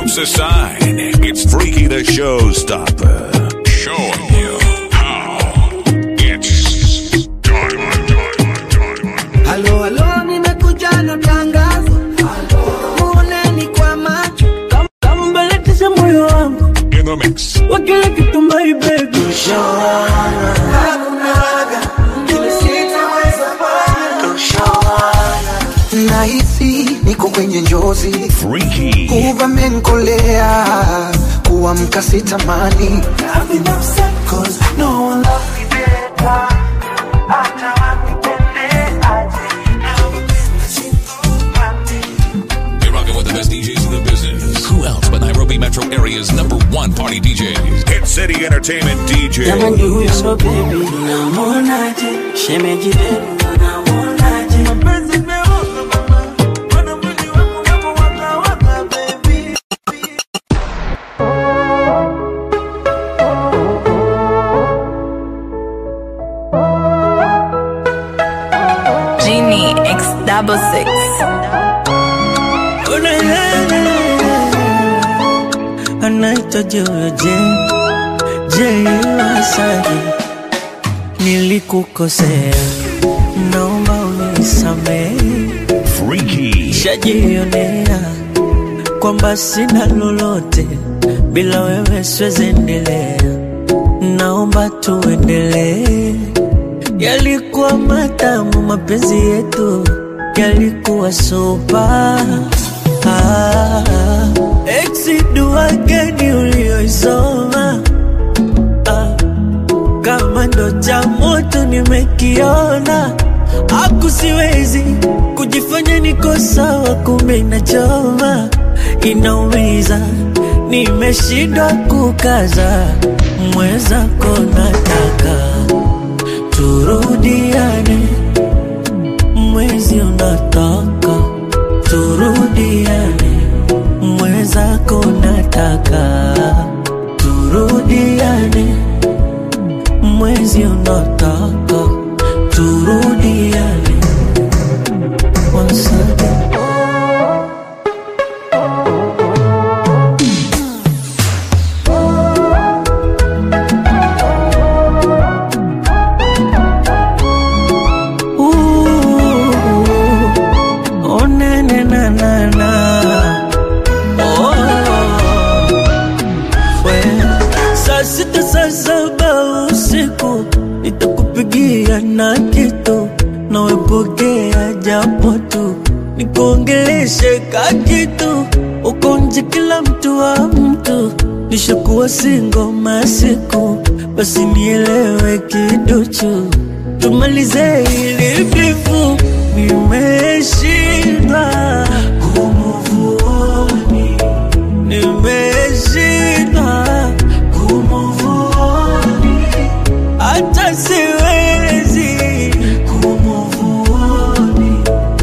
jumps aside. It's Freaky the Showstopper. Showing you how it's done. Halo, halo, nimekuja na tangazo. Muoneni kwa macho. Kam- kama mbeletisha moyo wangu In the mix. wa kila kitu my baby. nahisi niko kwenye njozi Freaky. uvamenkolea kuamka sitamani I've been upset 'cause no one loves me better. Hata wakipendeaje. You're rocking with the best DJs in the business. Who else but Nairobi Metro Area's number one party DJs? Hit City Entertainment DJs. Jamani huyo baby namuonaje? Shemeji lenu namuonaje? Mapenzi meoza mama. Mbona mwili wangu unapowaka waka baby? Genie X double six. Una yana. Anaitwa Jojo J. J Wasaji. Nilikukosea. Naomba unisamehe. Freaky. Shajionea kwamba sina lolote bila wewe siwezi endelea. Naomba tuendelee. Yalikuwa matamu mapenzi yetu, yalikuwa sopa. Ah, exi dua gani ulioisoma? Ah, kama ndo cha moto nimekiona, aku siwezi kujifanya niko sawa, kumbe inachoma, inaumiza, nimeshindwa kukaza, mwenzako nataka turudiane, mwezi unataka turudiane, mwenzako nataka turudiane, mwezi unataka turudiane. Once again. Ooh, oh, na, na, na, na, na. Oh, we. Saa sita saa saba usiku nitakupigia na kitu nawepokea japo tu nikuongeleshe ka kitu uko nje kila mtu wa mtu nishakuwa singo masiku basi nielewe kiduchu tumalize ili bifu nimeshindwa kumuvuoni nimeshindwa kumuvuoni hata siwezi kumuvuoni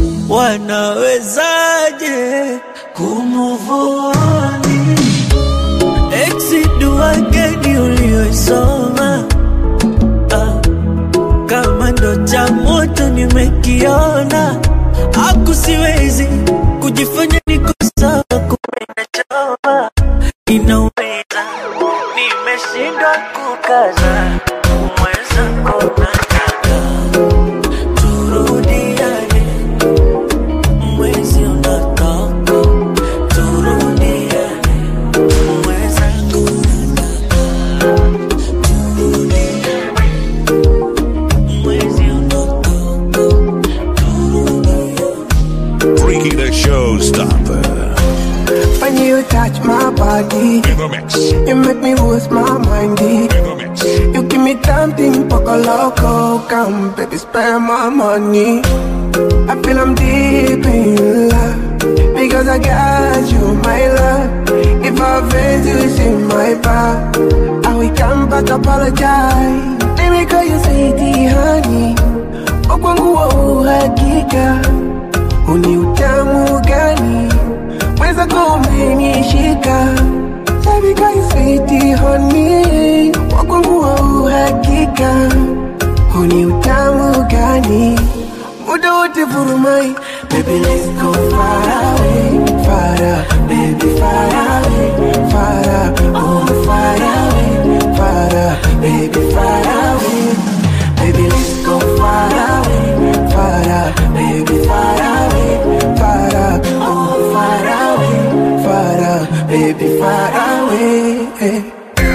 wanawezaje kumuvuoni exi dua gani ulioisoma ah, kama ndo cha moto nimekiona aku siwezi kujifanya niko sawa kumbe inachoma inaumiza nimeshindwa kukaza mwenzako nataka turudiane mwezi unataka turudiane mwenzako nataka turudiane mwezi unataka Freaky the Showstopper. when you touch my body In the mix. In you make me lose my mind deep. the mix. you give me something poco loco come baby spend my money I feel I'm deep in love because I got you my love if I offend you it's in my back I will come back apologize let me call you sweetie honey kwa kwangu wa uhakika uni utamu gani mweza kumenishika Baby girl you sweetie honey wa kwangu wa uhakika uni utamu gani muda wote vurumai Baby let's go far away, far away, baby far away Hey.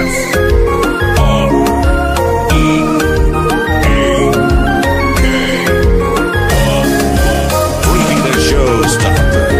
Freaky the showstopper.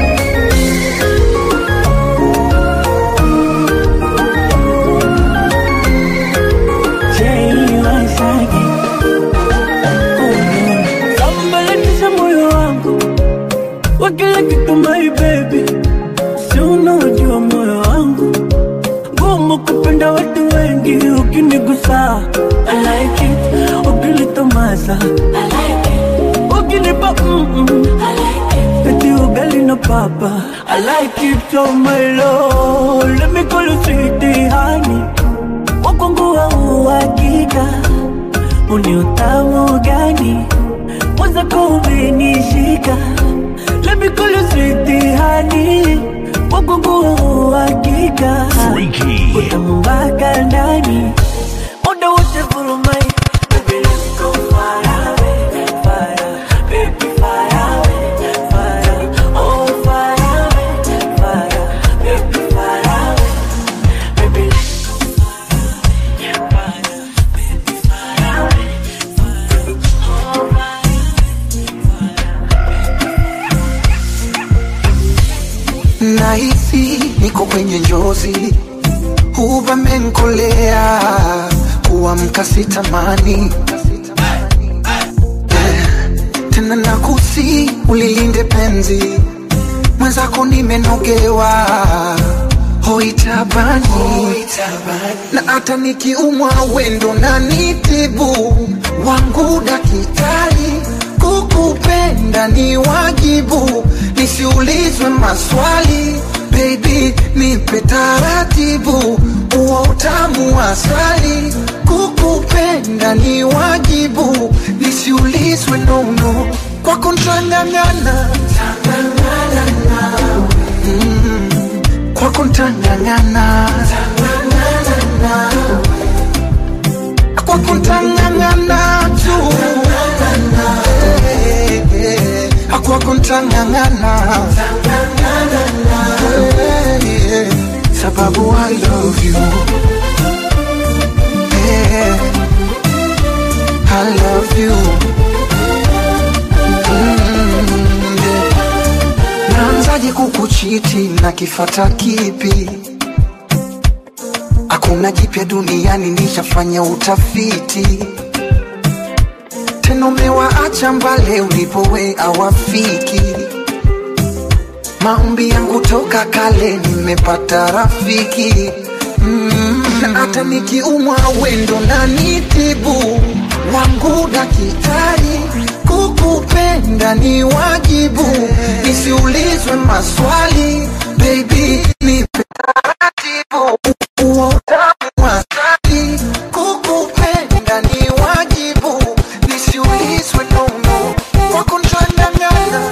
Sambalatisha moyo wangu wa kila kitu my baby, si unaojua moyo wangu ngumu kupenda watu wengi, ukinigusa I like it, ukilitomasa I like it, ukinipa mm -mm. I like it, eti ugali na papa I like it, oh my lord, let me call you sweetie honey, wakongu wa uhakika uni utamu gani mwanza kumenishika Let me call you sweetie honey wakungu uhakika Freaky. utamu mpaka ndani muda wote vurumai Baby, let's go far away, far away, baby, far away, far away, oh, far away, far away, baby, far away, baby, let's go far away, far away, baby, far away, far away, oh, far Nahisi niko kwenye njozi, uvamenkolea kuamka sitamani Eh, tena nakusi ulilinde penzi mwenzako nimenogewa hoitabani na hata nikiumwa wendo na nitibu wangu dakitari kukupenda ni wajibu nisiulizwe maswali baby nipe taratibu uo utamu wa asali kukupenda ni wajibu nisiulizwe nono kwako ntang'ang'ana kwako ntang'ang'ana kwako ntang'ang'ana tu Eh, eh, kwako ntang'ang'ana Eh, eh, sababu I love you Eh, I love you Mm, yeah. Naanzaje kukuchiti na kifata kipi? Hakuna jipya duniani, nishafanya utafiti. Tena umewaacha mbale ulipowe awafiki. Maombi yangu toka kale, nimepata rafiki mm. Na hata nikiumwa wendo na nitibu wangu dakitari, kukupenda ni wajibu, nisiulizwe maswali baby, nipe taratibu uo utamu wa asali, kukupenda ni wajibu, nisiulizwe nono kwako ntang'ang'ana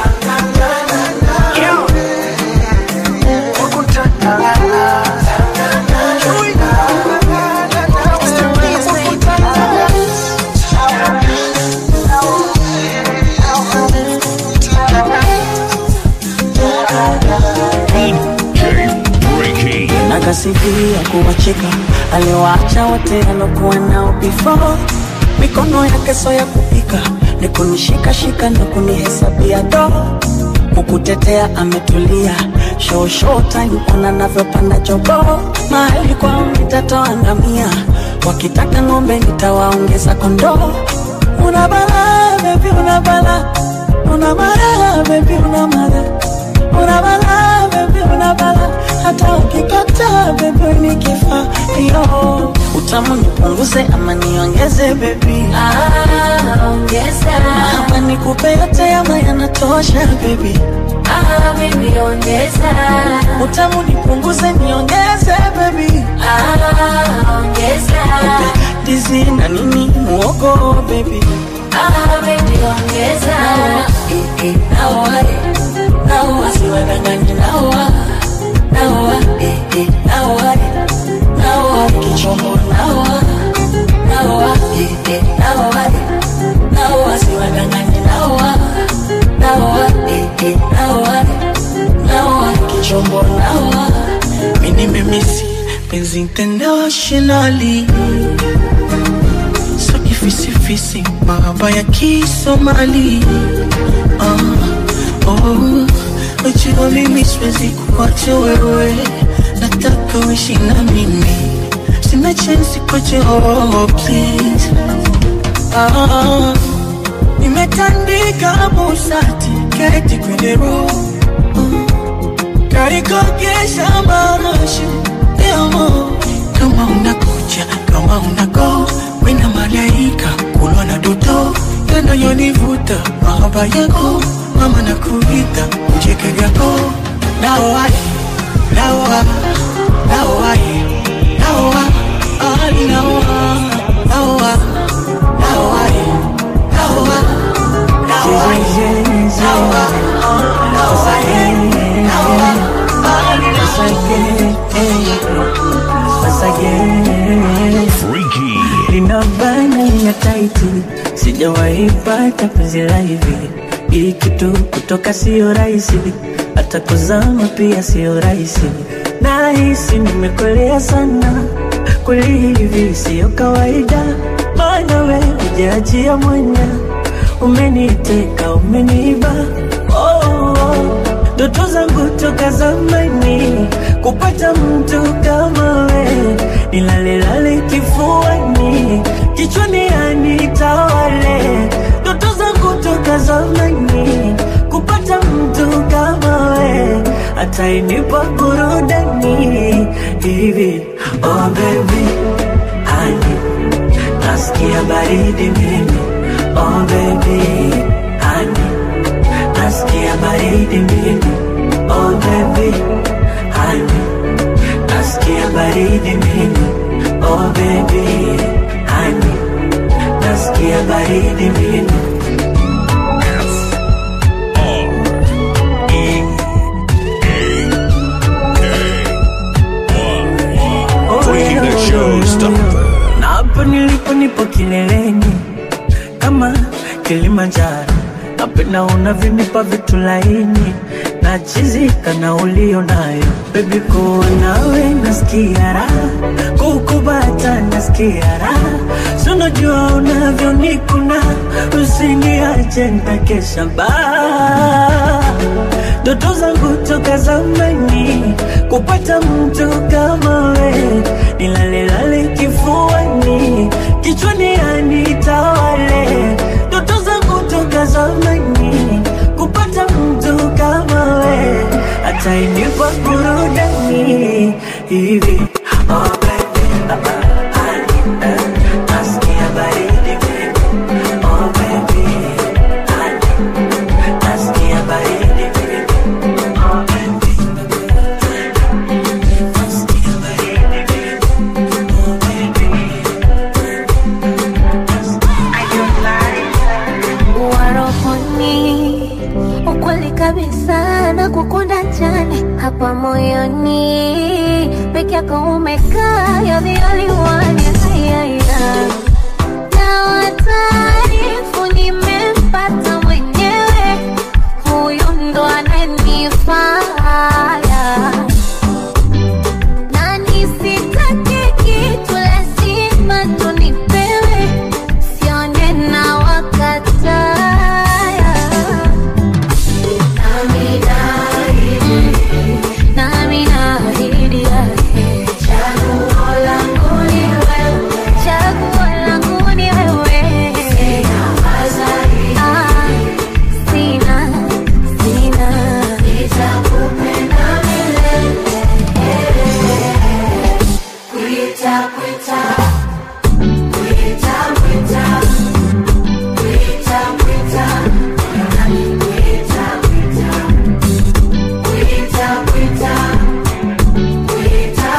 kwako ntang'ang'ana DJ Breaky. nakasifia kuwacheka aliwaacha wote alokuwa nao before mikono yake so ya kupika ni kunishikashika na kunihesabia do kukutetea ametulia show show time ona navyopanda jogo mahali kwao nitatoa ngamia wakitaka ng'ombe nitawaongeza kondoo una bala bebi una bala una bala bebi una mara una bala bebi una bala hata ukikataa bebi ni kifaa yo utamu nipunguze ama niongeze bebi Ah, ongeza. ama nikupe yote ama yanatosha bebi Ah, baby, ongeza. utamu nipunguze niongeze bebi Ah, ongeza. dizi na nini muogo bebi Ah, baby, ongeza. naoa naoa siwadanganye naoa naoa naoa naoa kichombo naoa naoa naoa naoa siwadanganye naoa naoa naoa naoa kichombo naoa mini mimisi Cause internationally So kifisifisi mahaba ya kisomali uh, oh, Ujua mimi siwezi kuacha wewe Nataka uishi na mimi Sina chance kuacha oh, please ah, Nimetandika busati keti kwenye roho karikogesha marashi demo kama unakuja kama unago wena malaika kulwa na doto yanayonivuta mahaba yako mama na kuita mcheke vyako naoai naoa naoai naoa ali naoa naoa naoai naoa naoai naoa Freaky. lina bani ya taiti, sijawahi pata penzi la hivi. Hii kitu kutoka sio rahisi, hata kuzama pia sio rahisi. Nahisi nimekolea sana, kweli hivi sio kawaida, maana we hujaachia mwanya, umeniteka umeniba oh, oh. Ndoto zangu toka zamani kupata mtu kama we, nilalelale kifuani, kichwani anitawale. Ndoto zangu toka zamani kupata mtu kama we, atainipa burudani hivi. Oh baby, honey, nasikia baridi mimi. Oh baby, honey nasikia baridi mimi oh baby honey nasikia baridi mimi oh baby honey nasikia baridi mimi Oh, Freaky the yeah, show yeah, stopper. na hapo nilipo nipo kileleni kama Kilimanjaro, napenda unavyonipa vitu laini na chizika na ulio nayo bebi, kuwa nawe nasikia raha, kukubata nasikia raha, sunajua unavyonikuna, usiniache nitakesha baa ndoto zangu toka zamani kupata mtu kama we, nilalelale kifuani, kichwani anitawale. Ndoto zangu toka zamani kupata mtu kama we, atainipa burudani hivi oh, baby, ah, ah, honey, eh, nasikia baridi mimi. Oh, baby, honey, nasikia baridi mimi. warokoni ukweli kabisa na kukunda jani hapa moyoni peke yako umekaa you're the only one yeah. na wataarifu nimempata mwenyewe huyu ndo ananifaa na nisitake kitu lazima tunipewe sione na wakataya nami naahidi yake chaguo langu ni wewe chaguo langu ni wewe Ah, sina sina nitakupenda milele Kuita, kuita, kuita, kuita, kuita, kuita, nani kuita, kuita, kuita, kuita, kuita,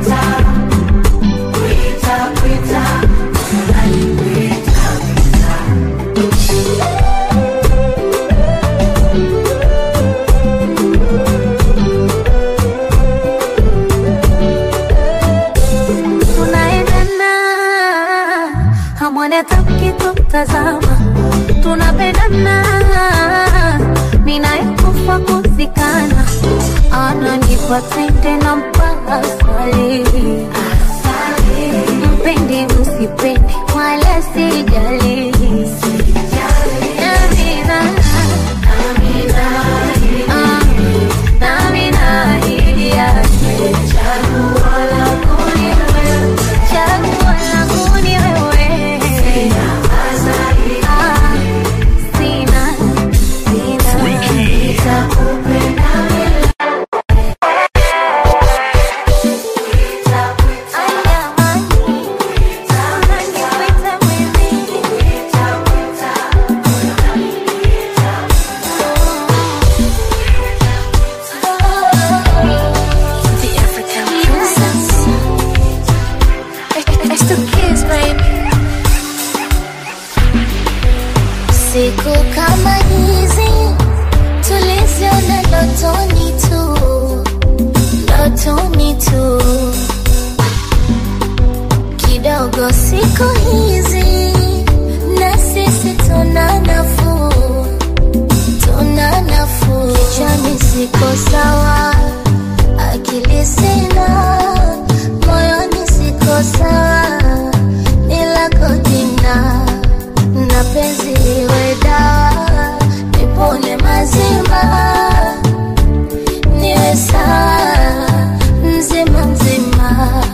kuita, kuita, kuita, nani kuita, tunaendana hamwone tamkitutazama tunapendana minayekufa kuzikana ananipa tende na mpaka swali sipendi msipende wala sijali Amina. Ah, nami naahidi yake. Chaguo langu ni wewe. Chaguo langu ni wewe. Ah, sina, sina. Nitakupenda milele. Siku kama hizi tuliziona ndotoni tu, ndotoni tu kidogo siku hizi na sisi tuna nafuu, tuna nafuu. Kichwani siko sawa, akili sina, moyoni siko sawa, nilako jina na penzi iwe dawa, nipone mazima, niwe sawa mzima mzima.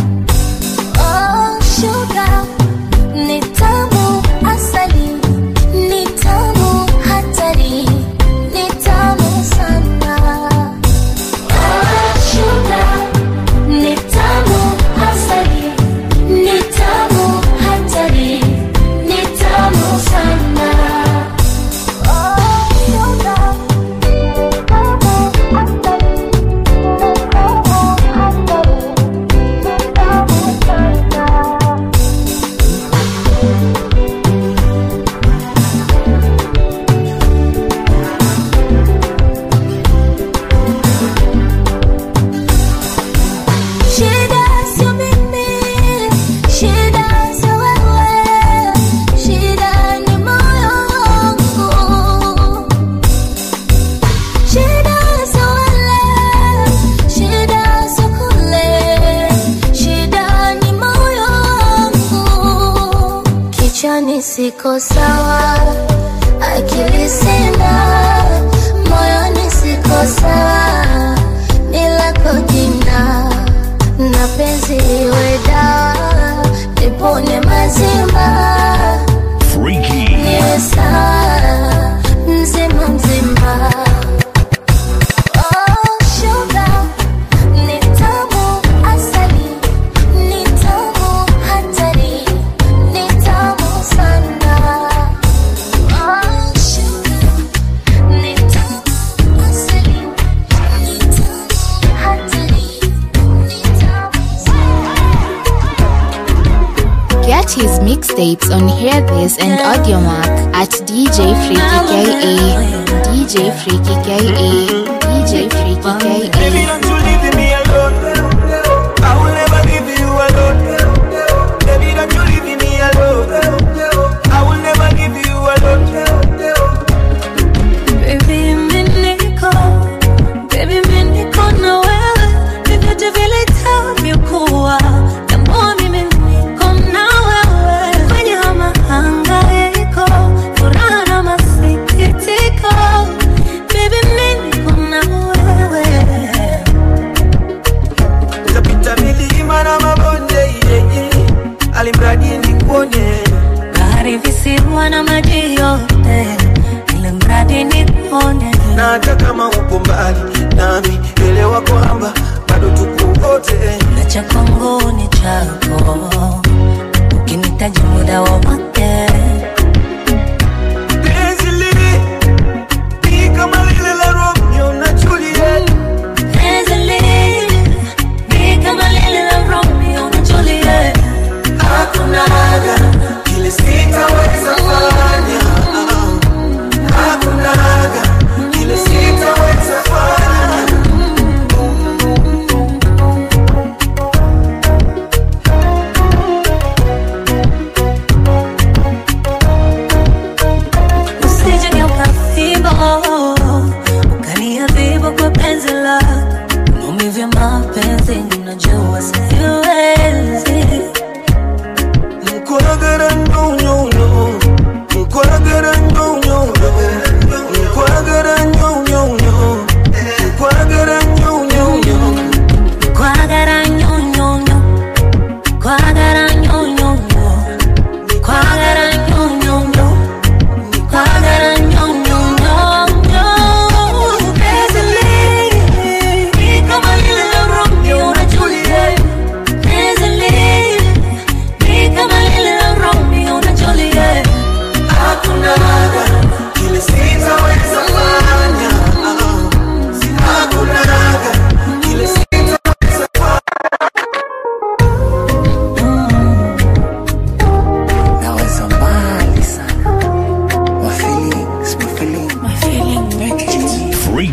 Oh, sugar, ni tamu asali, ni tamu hatari, ni tamu sana. Oh, sugar, ni tamu asali, ni tamu hatari, ni tamu sana. Oh, sugar, ni tamu asali, ni tamu hatari, ni tamu sana. Shida sio mimi, shida sio wewe, shida ni moyo wangu. Shida sio wale, shida sio kule, shida ni moyo wangu. Kichwani siko sawa, akili sina, moyoni siko sawa, nilako jina na penzi iwe dawa, nipone mazima, Freaky. niwe sawa mzima mzima. Oh, sugar, ni tamu asali, ni tamu hatari, ni tamu sana. Oh, sugar, ni tamu asali, ni tamu hatari, ni tamu sana. Get his mixtapes on Hear This and Audiomack at DJ Freaky KA. DJ Freaky KA. DJ Freaky Baby, KA. don't you leave me alone. I will never leave you alone. Baby, don't you leave me alone. I will never leave you alone. Baby, mimi niko, baby, mimi niko na wewe, vyovyote vile itavyokuwa, tambua mimi niko na wewe, kwenye haya mahangaiko, furaha na masikitiko, baby, mimi niko na wewe. Tapita milima na mabonde, yeah, yeah. alimradi nikuone. Bahari, visiwa na maji yote, ili mradi nikuone. na hata kama uko mbali nami, elewa kwamba bado tuko wote. na cha kwangu ni chako, ukinitaji muda wowote Penzi lili ni kama lile la Romeo na Juliet. Hakuna haga kile sitaweza fanya, hakuna haga kile sitaweza fanya.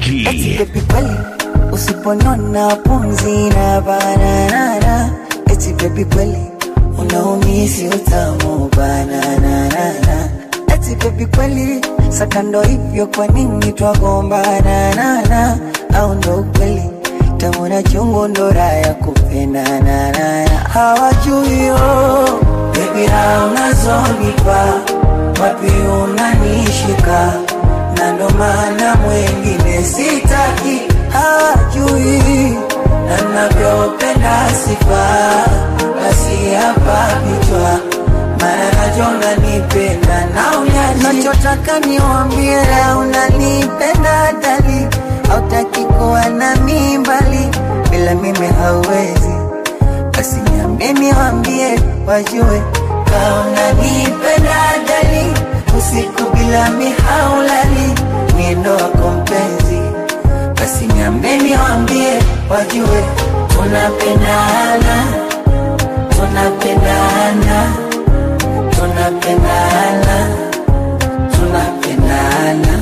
Eti Freaky. baby kweli usiponona pumzi na bananana eti baby kweli unaumisi utamu bananana eti baby kweli sakando hivyo kwa nini twagombana au ndo ukweli tamu na chungu ndo raha ya kupendanana hawajui yo baby raha unazonipa wapi unanishika na ndo maana mwengine sitaki hawajui na navyopenda sifa basi hapa vichwa mara najona nipenda na unyaji nachotaka niwambie unanipenda dali hautaki kuwa na mimbali bila mimi hauwezi basi niambie niwambie wajue kaona nipenda dali usiku bila mihaulali miendo wako mpenzi basi niambie niwambie wajue tunapendana tunapendana tunapendana tunapendana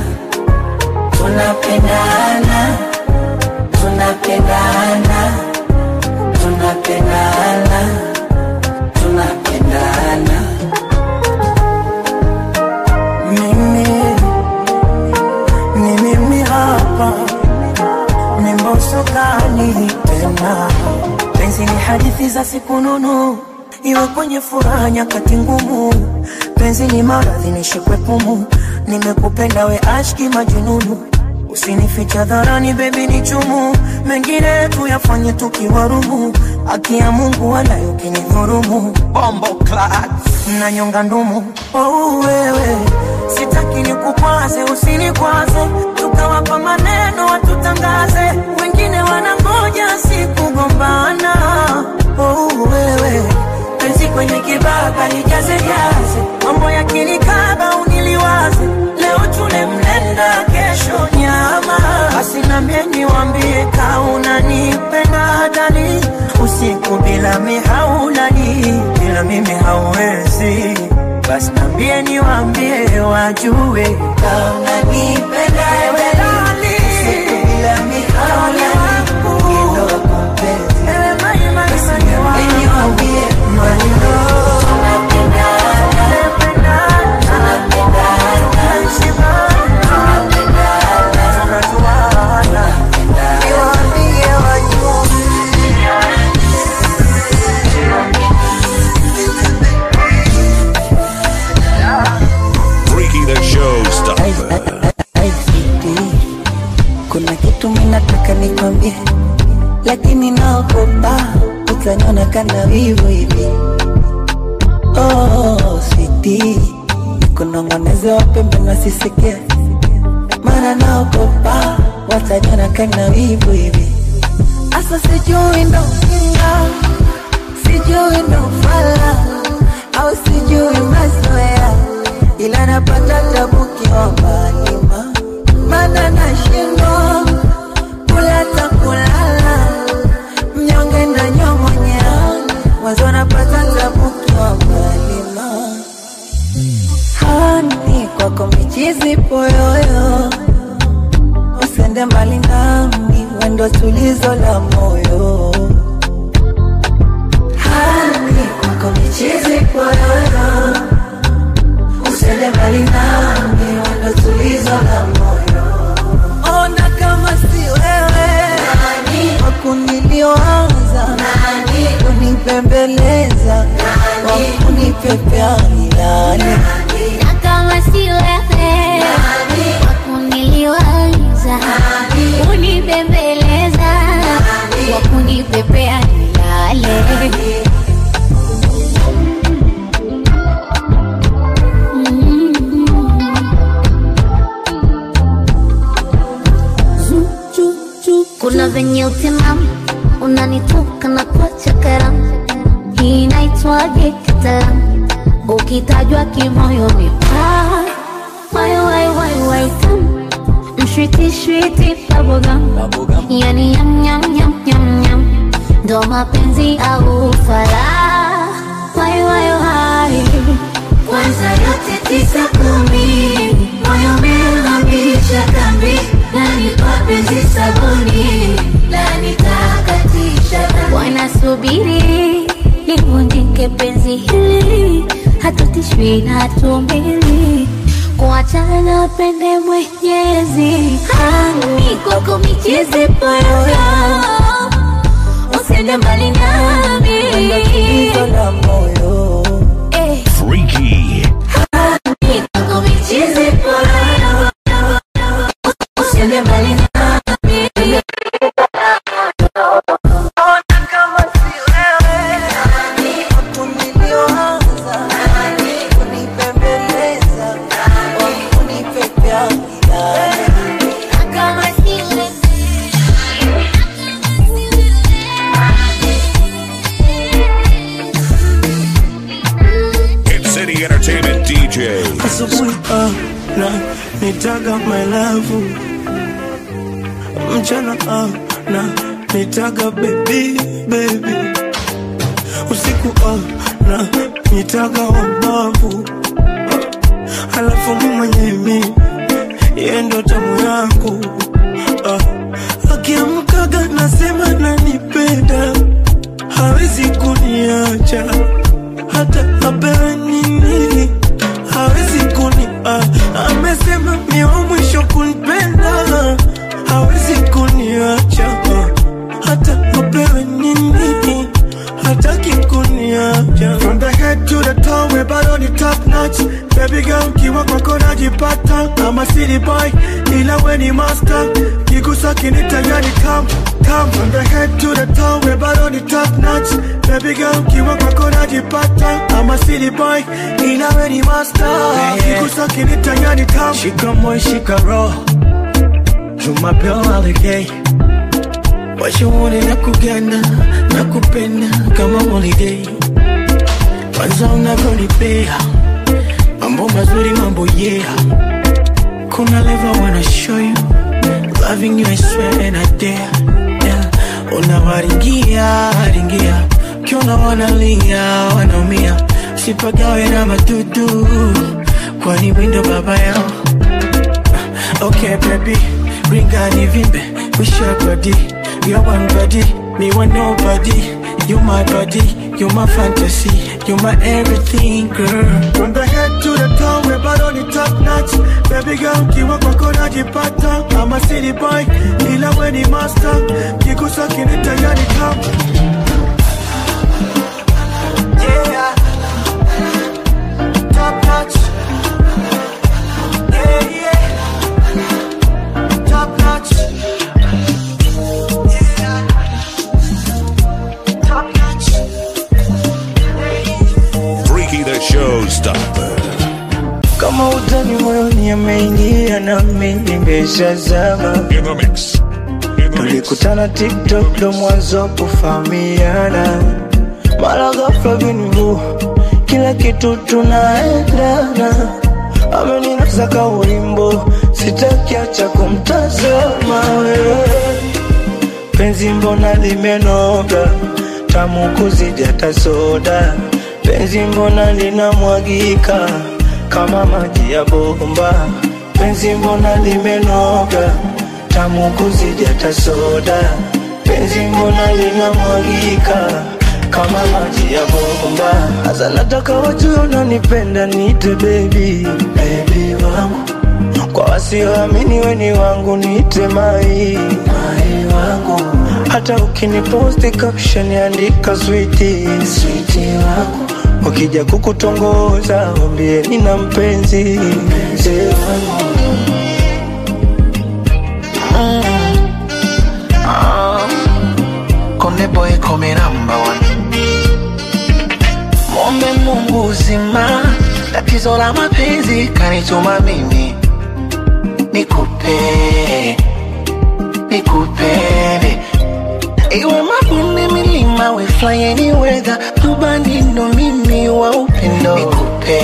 tunapendana tunapendana tunapendana tunapendana mimi ni mimi hapa ni mboso kali tena penzi ni hadithi za siku nunu iwe kwenye furaha nyakati ngumu penzi ni maradhi nishikwe pumu nimekupenda we ashki majununu usinificha dharani bebi ni chumu mengine tuyafanye tukiwarumu haki ya mungu wala ukinidhurumu bombo na nyonga ndumu oh, wewe sitaki nikukwaze usinikwaze tukawapa maneno watutangaze wengine wanangoja sikugombana oh, wewe penzi kwenye kibaba nijaze jaze mambo ya kinikaba uniliwaze leo tule mlenda kesho nyama basi nambie niwambie kauna nipenda dali usiku bila mihaulali bila mimi hauwezi basi nambie niwambie wajue kauna nipenda dali usiku bila mihaulali Ndo wako mpenzi. Basi niambie niwambie maneno Freaky the Showstopper. ICT. Kuna kitu minataka nikwambie, lakini naogopa utaniona kana wivu hivi. Oh, sweetie, kunong'oneza wapembe nasisikia, mara naogopa wataniona kana wivu hivi. Asa sijui ndo kinga, sijui ndo fala, au sijui mazoea, ila napata tabu kiombalima, mana nashindwa kula ta kulala, mnyonge na nyong'onyea, mwanzo napata tabu kiombalima. Hani kwako michizi poyoyo, usende mbali nami, wendo tulizo la moyo. Hani kwako michizi poyoyo, usende mbali nami, wendo tulizo la moyo. Ona kama si wewe wakuniliwaza, kunipembeleza, wakunipepea milale Na kama si wewe wakuniliwaza, kunibembeleza, wakunipepea nilale. Kuna venye utimamu unanitoka na kuacha karamu, hii inaitwaje kitaalamu? Ukitajwa kimoyo ni paa, wai wai wai wai tamu, mshwiti shwiti bubblegum, yani yam yam yam yam yam, ndo mapenzi au ufala, wai wai wai kwanza yote tisa kumi, moyo umehamisha kambi na ananipa penzi sabuni la nitakatisha wanasubiri livunjike penzi hili hatutishwi na hatumbili kuachana pende mwenyezi hani kwako michezi poyoyo usiende mbali nami Tatizo la moyo Eh, Freaky. hani kwako michezi poyoyo usiende mbali nami kunilioanza kunipembeleza kunipepea milale kama siwe Hit City Entertainment DJs. asubuhi ana nitaga my love mchana ana nitaga baby baby usiku ana nitaga wabavu halafu mi mwenyewe yeye ndo tamu yangu ah. akiamkaga nasema nanipenda hawezi kuniacha hata apewe nini hawezi kuni ah, amesema ni wa mwisho kunipenda hawezi kuniacha ah, hata apewe nini hataki kuniacha From the head to the toe we bado ni top notch Baby girl kiwa kwako najipata I'm a city boy ila we ni master Kigusa kinita yani come come From the head to the toe we bado ni top notch Baby girl kiwa kwako najipata I'm a city boy ila we ni master Kigusa kinita yani come Shika moyo shika roho Jumapili aligay washauri na kuganda na kupenda kama holiday kwanza unavyonipea mambo mazuri mambo yeah kuna level wanna show you loving you I swear and I dare yeah. unawaringia ringia kiona wanalia wanaumia sipagawe na madudu kwani windo baba yao Okay, baby, ring and vimbe, we share body. You're one body, me one nobody. You my body, you my fantasy, you my everything, girl. From the head to the toe, we bado ni top notch. Baby girl, kiwa kwako najipata. I'm a city boy, ila we ni master. Kigusa kinita yani come. Yeah, top notch. Yeah, yeah. Top notch. Yeah. Top notch. Freaky the Showstopper. Kama utani moyoni ameingia na mimi nimeshazama. In the mix. In the mix. Tulikutana TikTok ndo mwanzo kufahamiana, mara ghafla binivu, kila kitu tunaendana. Ameninasa ka wimbo, sitaki acha kumtazama wewe. Penzi mbona limenoga, tamu kuzidi hata soda. Penzi mbona linamwagika kama maji ya bomba. Penzi mbona limenoga, tamu kuzidi hata soda. Penzi mbona linamwagika kama maji ya bomba. Sasa nataka wajue unanipenda, niite baby, baby wangu kwa wasioamini weni wangu niite mai mai wangu hata ukiniposti caption andika switi switi wangu wakija kukutongoza wambie nina mpenzi mpenzi wangu Konde boy come number one. Mwombe Mungu uzima, tatizo la mapenzi kanituma mimi nikupe, nikupende iwe mabonde, milima, we fly any weather, rubani ndo mimi wa upendo nikupe,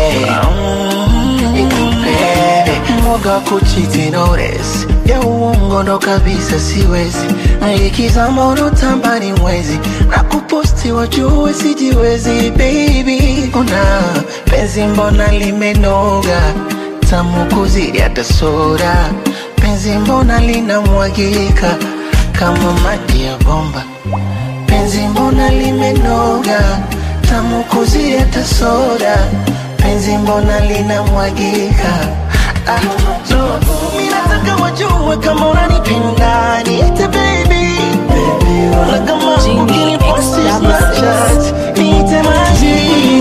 nikupende mwoga wa kuchiti notice ya uongo ndo kabisa siwezi ikizama unotamba ni mwezi na kuposti wajue sijiwezi baby una penzi mbona limenoga tamu kuzidi hata soda penzi penzi mbona linamwagika kama maji ya bomba penzi mbona limenoga tamu kuzieta soda penzi mbona linamwagika ah, so, mi nataka wajue kama unanipenda niite baby na kama ukiniposti Snapchat niite maji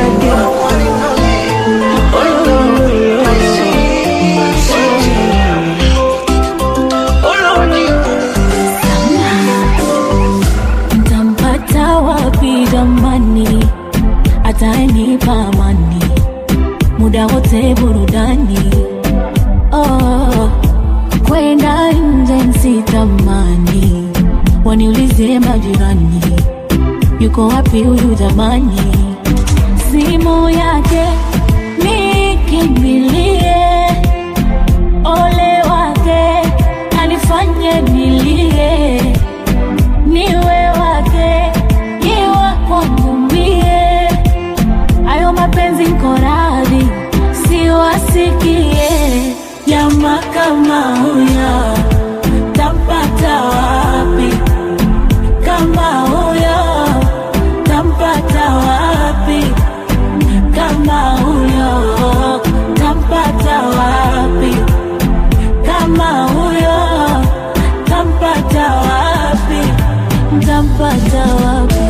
Ntampata wapi jamani, atanipa amani muda wote burudani. Oh, kwenda nje nsitamani, waniulize majirani, yuko wapi huyu jamani? Simu yake nikimbilie, ole wake anifanye nilie niwe wake iwa kwangu mie ayo mapenzi nkoradhi siwasikie jama kama huyo tampata wapi kama huyo tampata wapi kama huyo tampata wapi kama huyo tampata wapi tampata wapi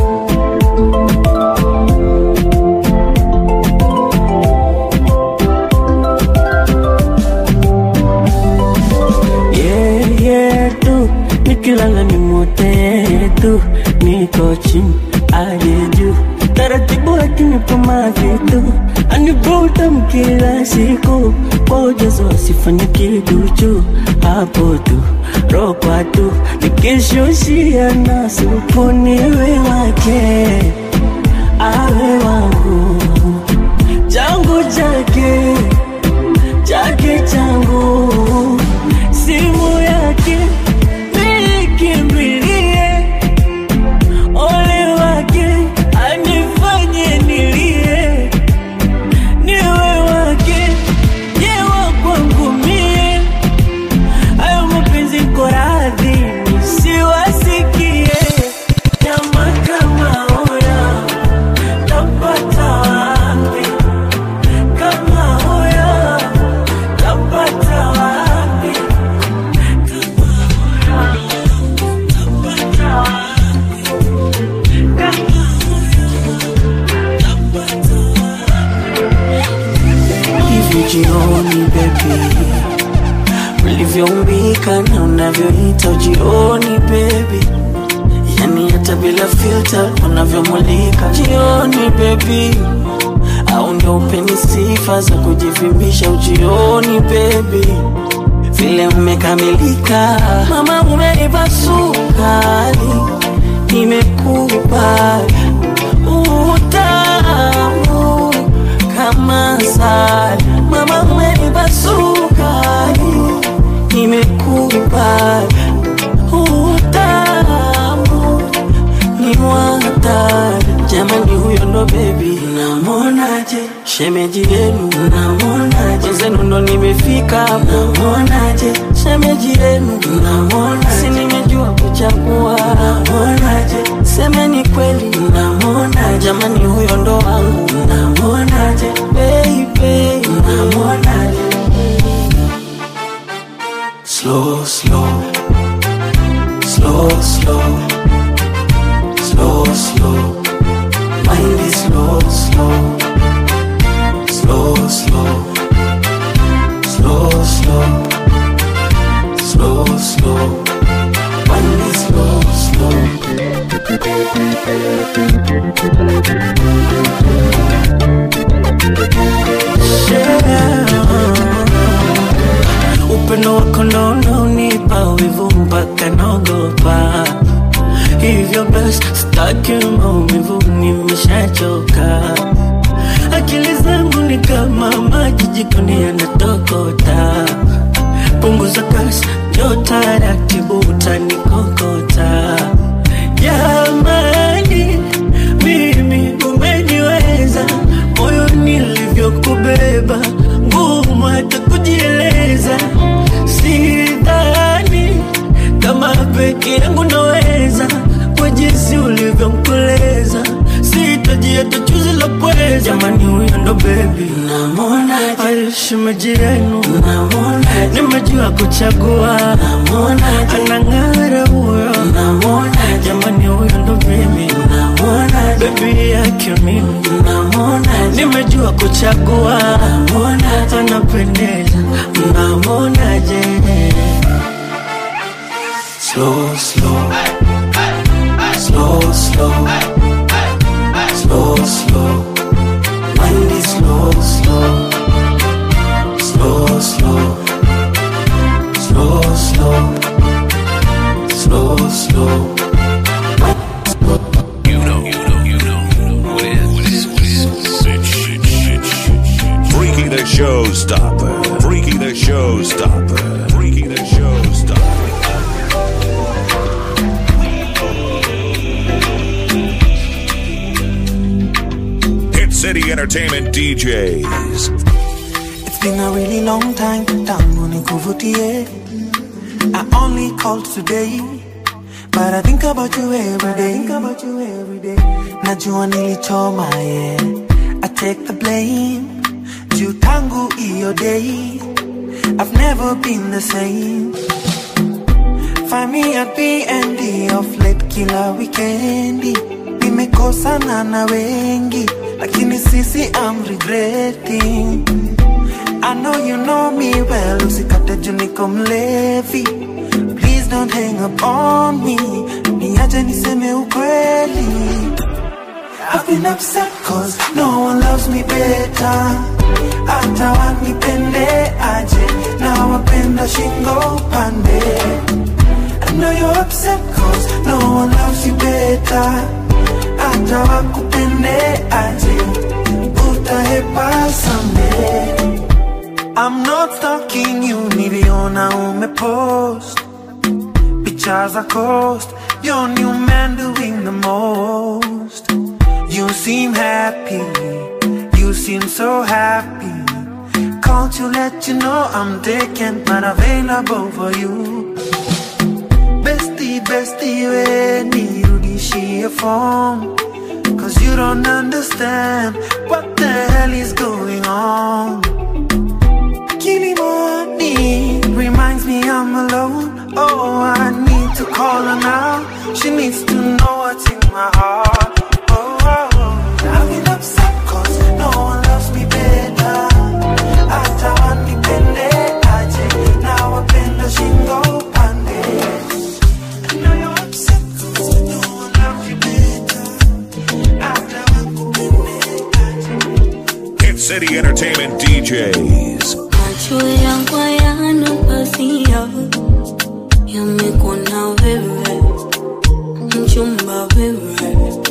yeah, yeah, tu nikilala ni mote tu niko chini aje juu taratibu akinipa maji tu anivuta mkila siku kwa ujazo asifanye kiduchu hapo tu rokwa tu nikishushia na supu niwe wake awe wangu changu chake chake changu simu yake nikimbilie ole wake anifanye nilie niwe wake yewa kwangu mie ayo mapenzi koradhi nisiwasikie nyama kama huyo tampata wapi kama huyo tampata wapi hivi jioni bebi ulivyoumbika na unavyoita jioni bebi yani hata bila filter unavyomulika jioni bebi au ndio upeni sifa za kujivimbisha ujioni bebi vile umekamilika mama umeiva sukari nimekubali utamu kama sali mama umeiva sukari nimekubali utamu ni mwatari jamani huyo ndo bebi namonaje shemeji yenu namonaje zenu ndo nimefika namonaje shemeji yenu namonaje si nimejua kuchagua namonaje semeni kweli namonaje jamani huyo ndo wangu namonaje baby namonaje slow slow slow slow slow slow mind is slow slow slow slow slow slow slow slow mind is slow slow upendo wako ndo unaonipa wivu mpaka naogopa hivyo basi staki maumivu nimeshachoka akili zangu ni kama maji jikoni yanatokota punguza kasi njo taratibu utanikokota jamani mimi umeniwa jamani huyo ndo bebi namwonaje shemeji yenu namwonaje nimejua kuchagua namwonaje anang'ara huyo namwonaje jamani huyo ndo bebi namwonaje bebi yake mimi namwonaje nimejua kuchagua namwonaje anapendeza namwonaje Slow, slow, slow, slow, slow, slow. Mind is slow, slow, slow, slow, slow, slow, slow, slow. You know, you know, you know what it is. What it is. What it is. Shit, shit, shit, shit, shit. Freaky the showstopper. Freaky the showstopper. Freaky the showstopper. Hit City Entertainment DJs. It's been a really long time tangu nikuvutie. I only called today, but I think about you every day. Think about you every day. Najua nilichoma, yeah. I take the blame. Juu tangu iyo day, I've never been the same. Find me at B&D of late kila weekendi. Nimekosana na wengi, lakini sisi I'm regretting. I know you know me well, usikate juu niko mlevi. Please don't hang up on me, niache niseme ukweli. I've been upset cause no one loves me better. Hata wanipende aje, na wapenda shingo pande. I know you're upset cause no one loves you better. Hata wakupende aje, utahepa someday. I'm not stalking you, niliona umepost Pictures are cost, your new man doing the most You seem happy, you seem so happy Called to let you know I'm taken but available for you Bestie, bestie, we nirudishie phone Cause you don't understand what the hell is going on Kilimani reminds me I'm alone. Oh, I need to call her now. She needs to know what's in my heart. Oh, oh, oh. I've been upset cause no one loves me better. Hata wanipende aje, na wapenda shingo pande. I know you're upset cause no one loves you better. Hata wakupende aje. Hit City Entertainment DJs. macho yangu hayana pazia, yamekuona wewe, mchumba wewe,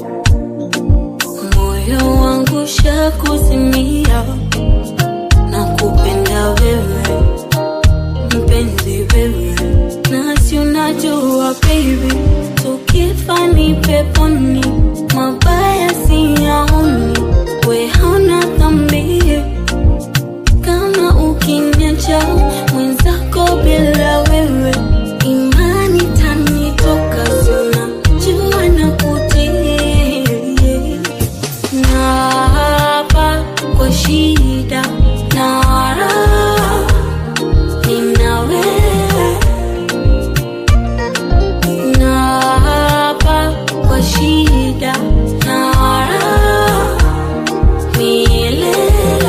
moyo wangu shakuzimia, na kupenda wewe, mpenzi wewe, nasi unajua baby, tukifa ni peponi, mabaya siyaoni, we hauna dhambi kama ukiniacha mwenzako bila wewe imani tanitoka sina jua na kutii na hapa kwa shida na raha nina wewe na hapa kwa shida na raha milele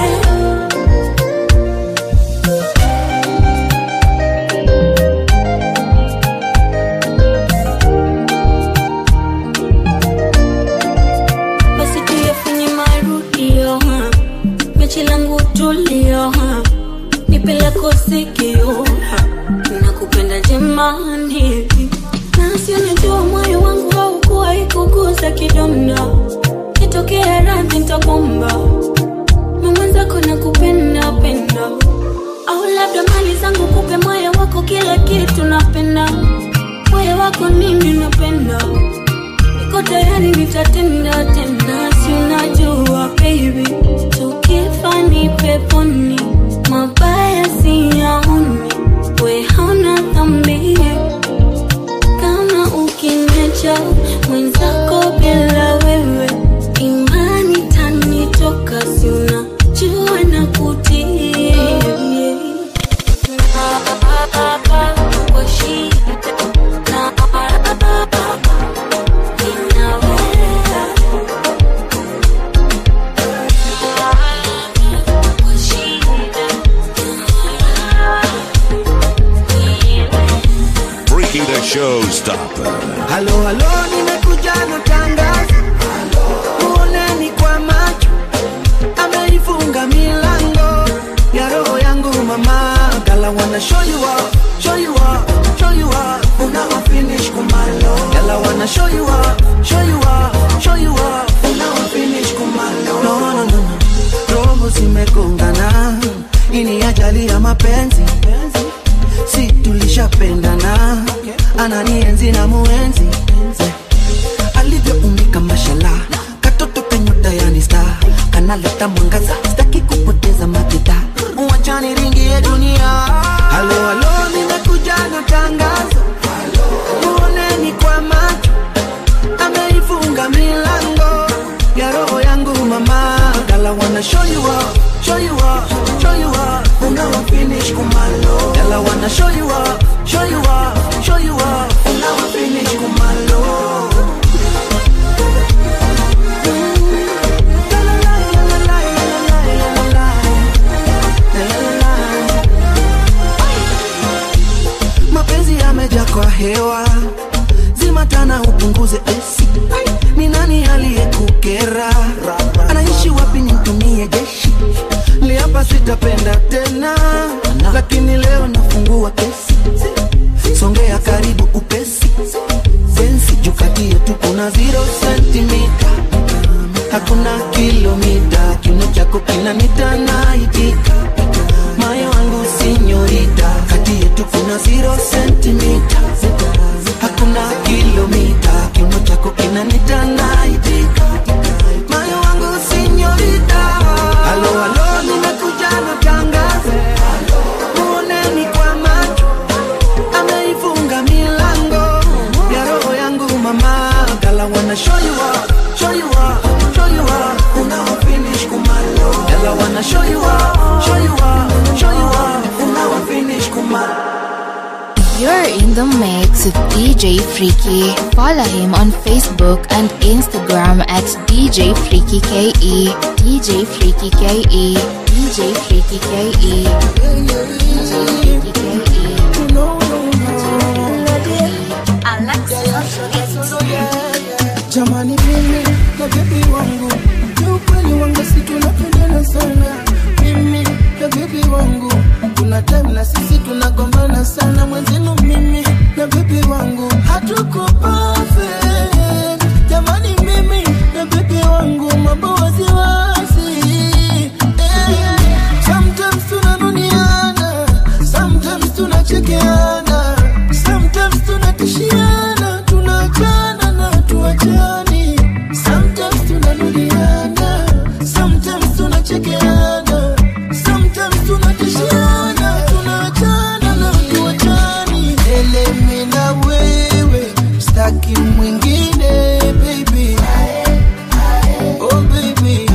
basi tuyafanye marudio ha. mechi langu tulio ha. nipe lako sikio ha. nakupenda jemani nasi unajua moyo wangu haukuwa ikuguza kidonda kitokea radhi ntakwamba mamwenzako nakupenda penda au labda mali zangu kupe moyo wako kila kitu napenda moyo wako nini napenda niko tayari nitatenda tena si unajua baby tukifa ni peponi mabaya siyaoni we hauna dhambi kama ukiniacha mwenzako bila wewe imani tanitoka showstopper. Halo, halo, nimekuja na tangazo, muoneni kwa macho, ameifunga milango ya roho yangu mama. Gala wanna show you up, show you up, show you up, unawa finish kumalo. Gala wanna show you up, show you up, show you up, unawa finish kumalo. No, no, no, no, roho zimegongana, hii ni ajali ya mapenzi si tulishapendana, ananienzi na muenzi alivyoumbika mashala, katoto kenyota yani star, kanaleta mwangaza, sitaki kupoteza makita, wachani ringie dunia. Halo, halo, nimekuja na tangazo, muoneni kwa macho, ameifunga milango ya roho yangu mama, gala wanna show you up, show you up, show you up, unawa finish kumalo, gala wanna show you up, show you up, show you up, unawa finish kumalo. mapenzi yameja kwa hewa zimatana upunguze esi ni nani aliyekukera anaishi wapi nimtumie jeshi liapa sitapenda tena lakini leo nafungua kesi songea karibu upesi sensi jukati yetu kuna zero sentimita hakuna kilomita kiuno chako kinanita naitika moyo wangu sinyorita kati yetu kuna zero sentimita hakuna kilomita kiuno chako kinanita naitika moyo wangu sinyorita halo halo nimekuja na tangazo muoneni kwa macho ameifunga milango ya roho yangu mama gala wanna show you up show you up show you up unawa finish kumalo gala wanna show you up show you up show you up unawa finish kumalo You're in the mix with DJ Freaky. Follow him on Facebook and Instagram at DJ Freaky KE. DJ Freaky KE. DJ Freaky KE. DJ Freaky KE. jamani mimi na bebi wangu ni ukweli wangu si tunapendana sana mimi na bebi wangu kuna time na sisi tunagombana sana mwenzenu mimi na bebi wangu hatuko perfect jamani mimi na bebi wangu mambo wasiwasi eh. sometimes tunanuniana sometimes tunachekeana sometimes tunatishiana tunaachana na tuachani sometimes tunanuliana sometimes tunachekeana sometimes tunatishiana tunaachana na tuachani elemi na wewe staki mwingine baby oh baby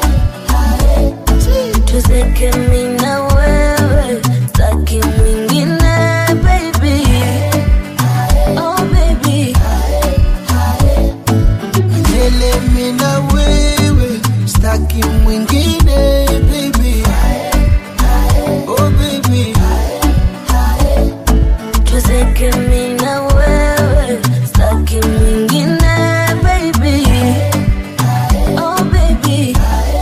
tuzeke mi na wewe staki mwingine baby oh baby Milele mi na wewe staki mwingine baby oh baby tuzeke mi na wewe staki mwingine baby oh baby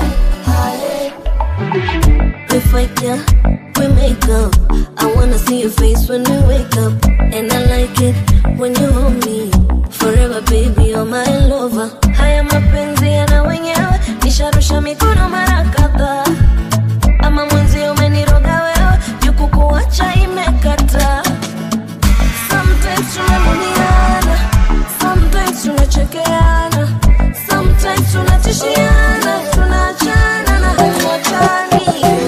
we fight yeah we make up i wanna see your face when we wake up and i like it when you hold me forever baby you're my lover haya mapenzi yana wenyewe nisharusha mikono mara kadhaa ama mwenzi umeniroga wewe jukukuacha imekata sometimes tunamuniana sometimes tunachekeana sometimes tunatishiana tunaachana na hatuachani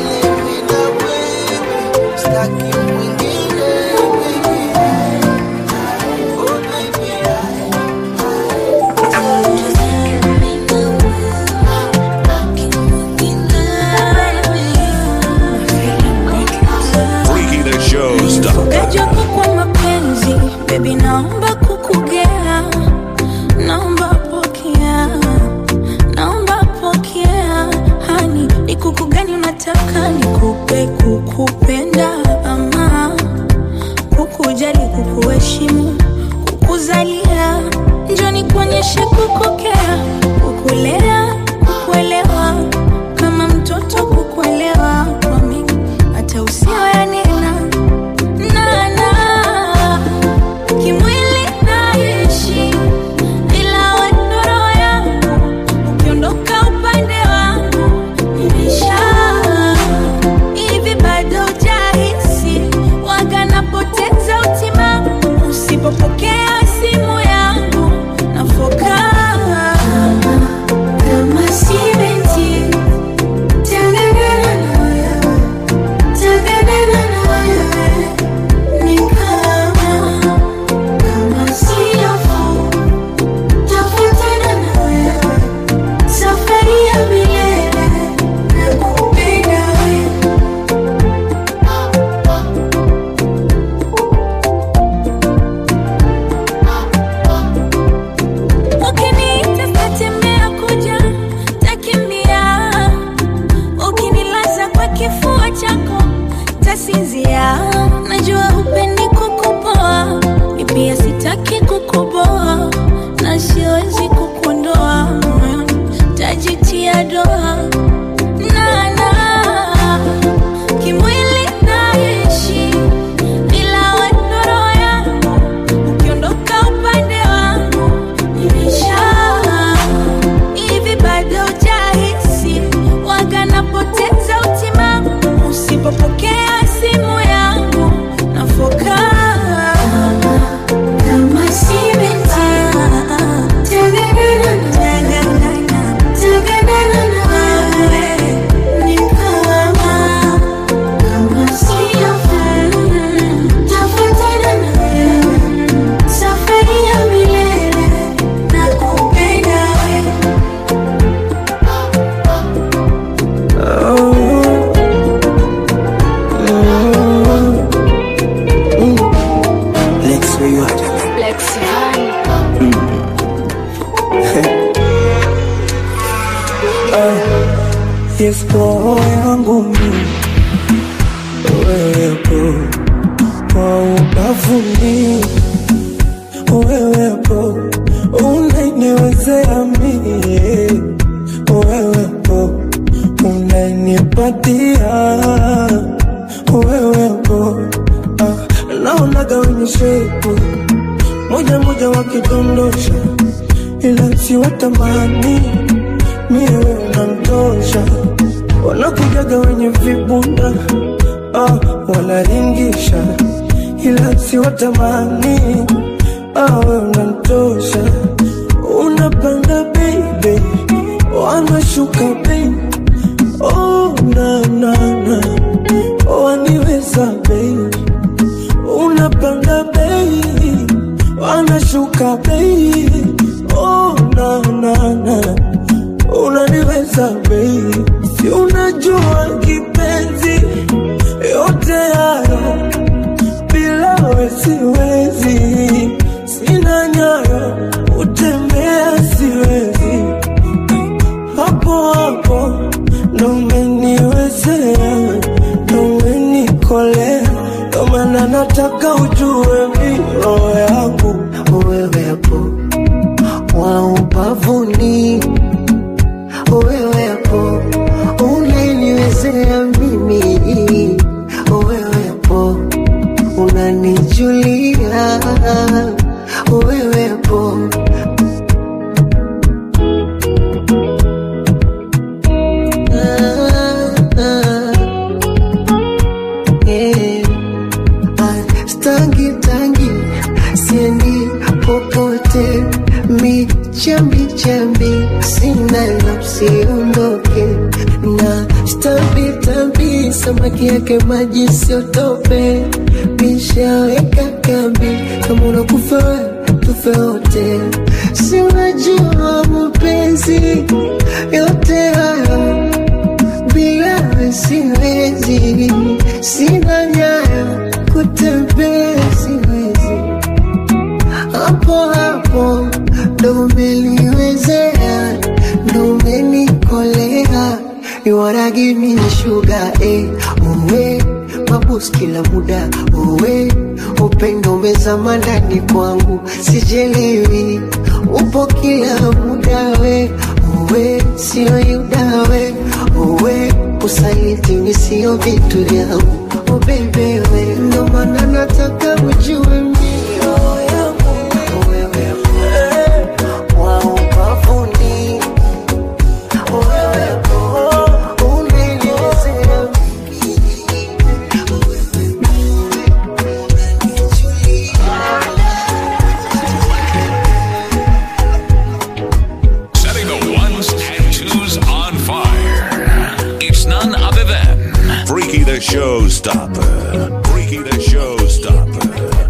staki mwingine baby oh baby Freaky the showstopper. Kajapo kwa mapenzi baby, naomba kukugea, naomba pokea, naomba pokea, hani ni kuku gani unataka nikupe? Kukupenda ama kukujali, kukuheshimu, nifundishe kukukea, kukulea, kukuelewa, kama mtoto kukuelewa, kwa mimi hata usio yanena nana kimwili naishi, ila wewe roho yangu ukiondoka upande wangu nimesha hivi bado hujahisi waga napoteza utimamu usipopokea simu yangu nafoka kama simenti tanganana na wewe tanganana na wewe ni kama kama siafu tafuatana na wewe safari ya milele nakupenda wewe Ukiniita sitatembea kuja, takimbia. Ukinilaza kwa kifua chako, tasinzia. Najua hupendi kukupoa, mi pia sitaki kukuboa, na siwezi kukuondoa moyoni, tajitia doa nana kimwili naishi, ila wewe ndo roho yangu ukiondoka upande wangu nimesha hivi bado hujahisi waga napoteza utimamu usipopokea simu yangu nafoka kama simenti taganana taganana na wewe ni kama kama siafu tafuatana na wewe safari ya milele nakupenda wewe Lex, where you at? Yes, roho yangu mimi wewepo kwa ubavuni, wewepo unaniwezea mie, wewepo unanipatia, wewepo ah, naonaga wenye shepu moja moja wakidondosha, ila siwatamani mie wewe unanitosha, wanakujaga wenye vibunda ah, wanaringisha, ila siwatamani ah, wewe unanitosha, unapanda baby, wanashuka baby, oh na na na, waniweza baby, unapanda baby, wanashuka baby, oh na na na unaniweza baby, si unajua kipenzi, yote hayo bila we siwezi, sina nyayo utembea siwezi, hapo hapo ndo umeniwezea, ndo umenikolea, ndo maana nataka ujue mi roho yangu wewepo wa ubavuni, wewepo unaniwezea mimi, wewepo unanijulia, wewepo ah, ah, yeah. Ah, stangi tangi siendi popote mi chambi chambi sina la usiondoke na stambi tambi samaki yake maji siotope mishaweka kambi kama unakufa wewe, tufe wote si unajua mapenzi yote hayo bila wewe siwezi, sina nyayo kutembea siwezi, hapo hapo ndo umeliwezea, ndo umenikolea, you wanna give me sugar eh, uwe mabus kila muda uwe upendo umezama ndani kwangu, sijelewi upo kila muda we uwe sio yudawe uwe usaliti ni sio vitu vyangu oh baby we ndo maana nataka ujue mio yangu wewe wa ubavuni wewe unaniwezea Setting the ones and twos on fire. It's none other than Freaky the Showstopper. Freaky the Showstopper.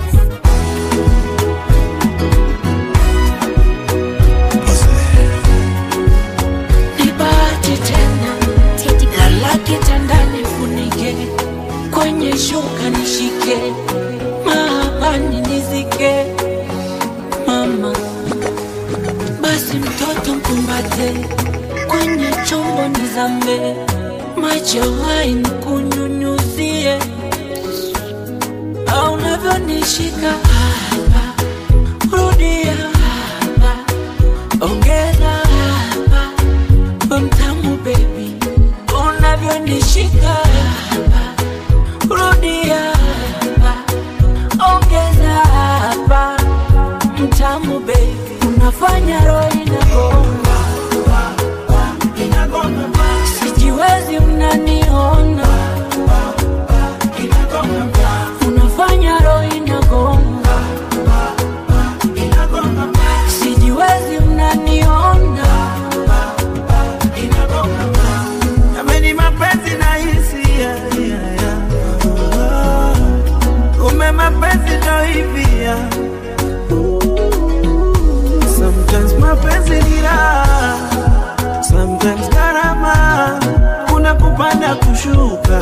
Nibati tena lala kitandani funike kwenye shuka nishike mahapani nizike mama basi mtoto mkumbate kwenye chombo nizame maji ya waini kunyunyuzie au unavyonishika hapa rudia hapa ongeza hapa we mtamu baby unavyonishika hapa rudia hapa ongeza hapa mtamu baby unafanya roho inagonga sijiwezi mnaniona unafanya roho inagonga sijiwezi mnaniona Jameni, mapenzi na hisia yeah, yeah. Kumbe mapenzi ndo hivi yeah. Sometimes mapenzi ni raha, sometimes gharama, kuna kupanda kushuka.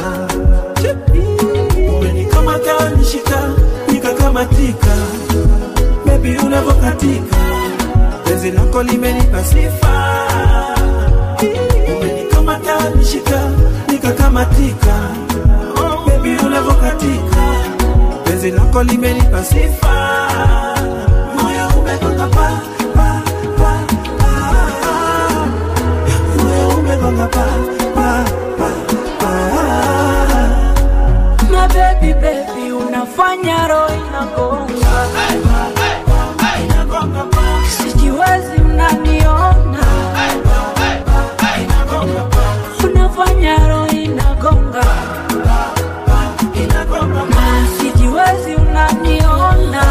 Umenikamata nishika, nikakamatika, baby unavokatika, penzi lako limenipa sifa umenikamata nishika nikakamatika oh, baby unavokatika penzi lako limenipa sifa moyo umegonga pa pa pa pa moyo umegonga pa pa pa pa My baby baby unafanya roho inagonga sijiwezi mnaniona unafanya roho inagonga na sijiwezi unaniona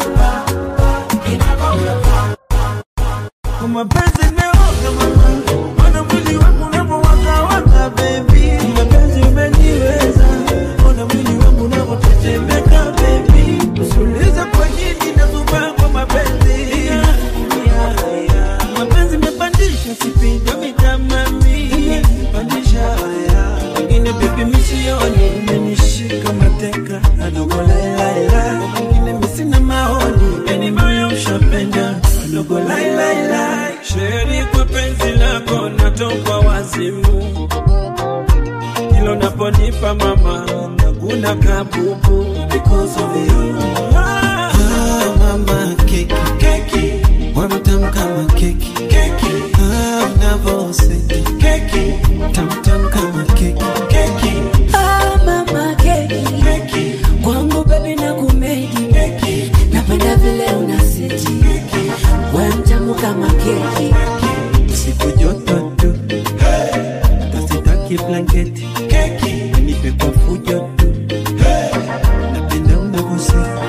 Kwa mapenzi nimeoga mama, ona mwili wangu unavyowakawaka baby, mapenzi umeniweza, ona mwili wangu unavyotetemeka baby, usiulize kwa nini nazubaa kwa mapenzi yeah, yeah, yeah. Mapenzi imepandisha sipindo mitamami, pandisha haya wengine baby misioni, imenishika mateka adogo lailaila, wengine misina maoni, yani moyo ushapenda adogo lailaila, sheri kwa penzi lako natoka wazimu, kilo naponipa mama nakuna kabubu because of you. Ah, mama keki keki wamtam kama keki keki ah, unavoseti keki tamtam kama keki keki Ah, mama keki kwangu baby na kumedi napenda vile unasiti we mtamu kama keki siku joto tu tasitaki blanketi keki nipe kwa fujo tu napenda unavoseti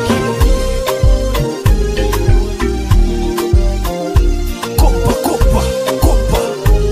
Kopa, kopa, kopa.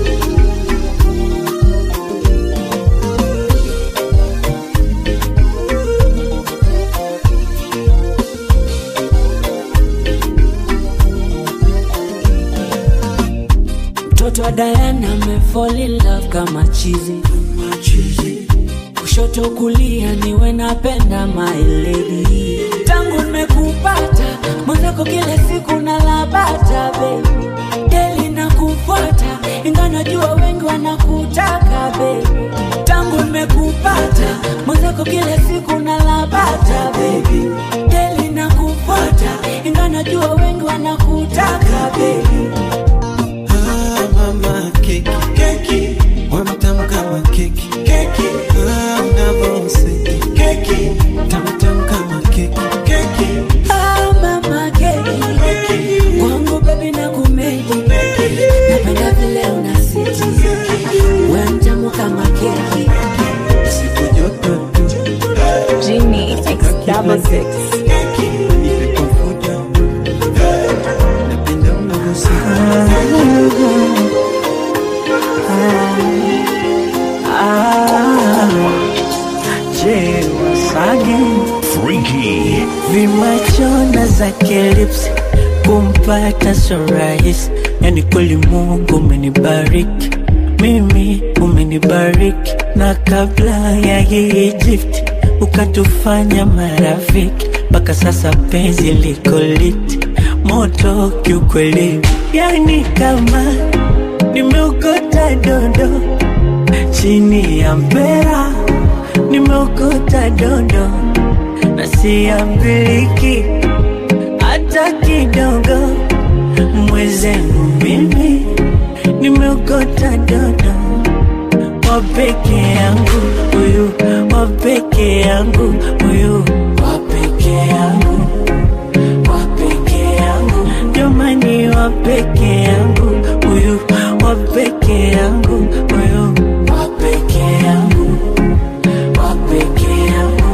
mtoto wa Diana amefall in love kama chizi kushoto kulia niwe napenda my lady tangu nimekupata mwenzako kila siku nalabata baby deli na kufuata inga najua wengi wanakutaka baby tangu nimekupata mwenzako kila siku nalabata baby deli na kufuata inga najua wengi wanakutaka baby Ah, mama keki keki wamtam kama keki keki ah, unavoseti keki tamtam kama keki keki Ah, mama keki kwangu baby na kumedi napenda vile unasiti we mtamu kama keki siku joto tu Genie X double six. keki nipe kwa fujo napenda unavoseti je wasage Freaky. vimachona zake lips kumpata so rahisi yani kweli mungu umenibariki mimi umenibariki na kabla ya hii gift ukatufanya marafiki mpaka sasa penzi liko liti moto kiukweli yani kama nimeokota dondo chini ya mpera nimeokota dondo na siambiliki hata kidogo. Mwezenu mimi nimeokota dodo wa peke yangu, huyu wa peke yangu, huyu wa peke yangu, wa peke yangu, jamani, wa peke yangu, huyu wa peke yangu, huyu wa peke yangu, wa peke yangu.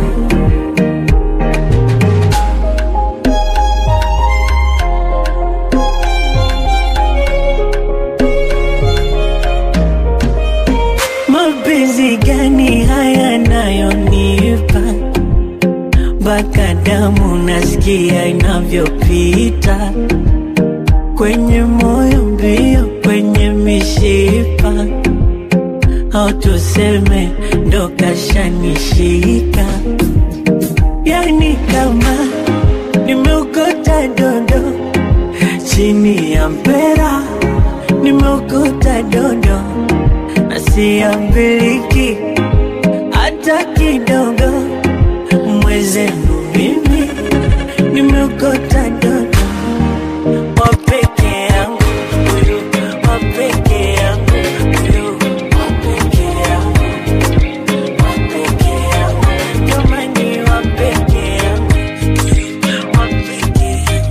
Mapenzi gani haya nayonipa mpaka damu nasikia inavyopita kwenye moyo mbio, kwenye mishipa, au tuseme ndo kashanishika, yani kama nimeokota dondo chini ya mpera, nimeokota dondo na siambiliki hata kidogo. Mwezenu mimi nimeokota dodo wa peke yangu, huyu wa peke yangu, huyu wa peke yangu, wa peke yangu, jamani, wa peke yangu, wa peke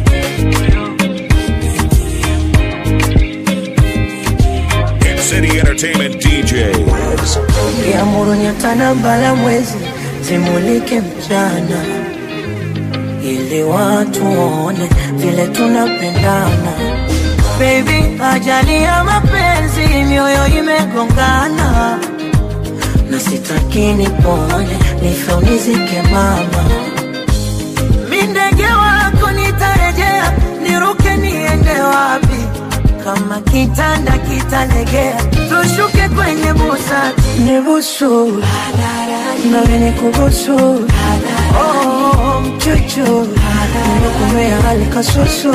Hit City Entertainment DJs. Kiamuru nyota na mbala mwezi zimulike mchana, ili watu waone vile tunapendana. Baby, ajali ya mapenzi, mioyo imegongana, na sitaki nipone, nife unizike mama. Mi ndege wako nitarejea, niruke niende wapi? Kama kitanda kitalegea, tushuke kwenye busati, nibusu nawe nikubusu, oh, mchuchu nimekumea hali kasusu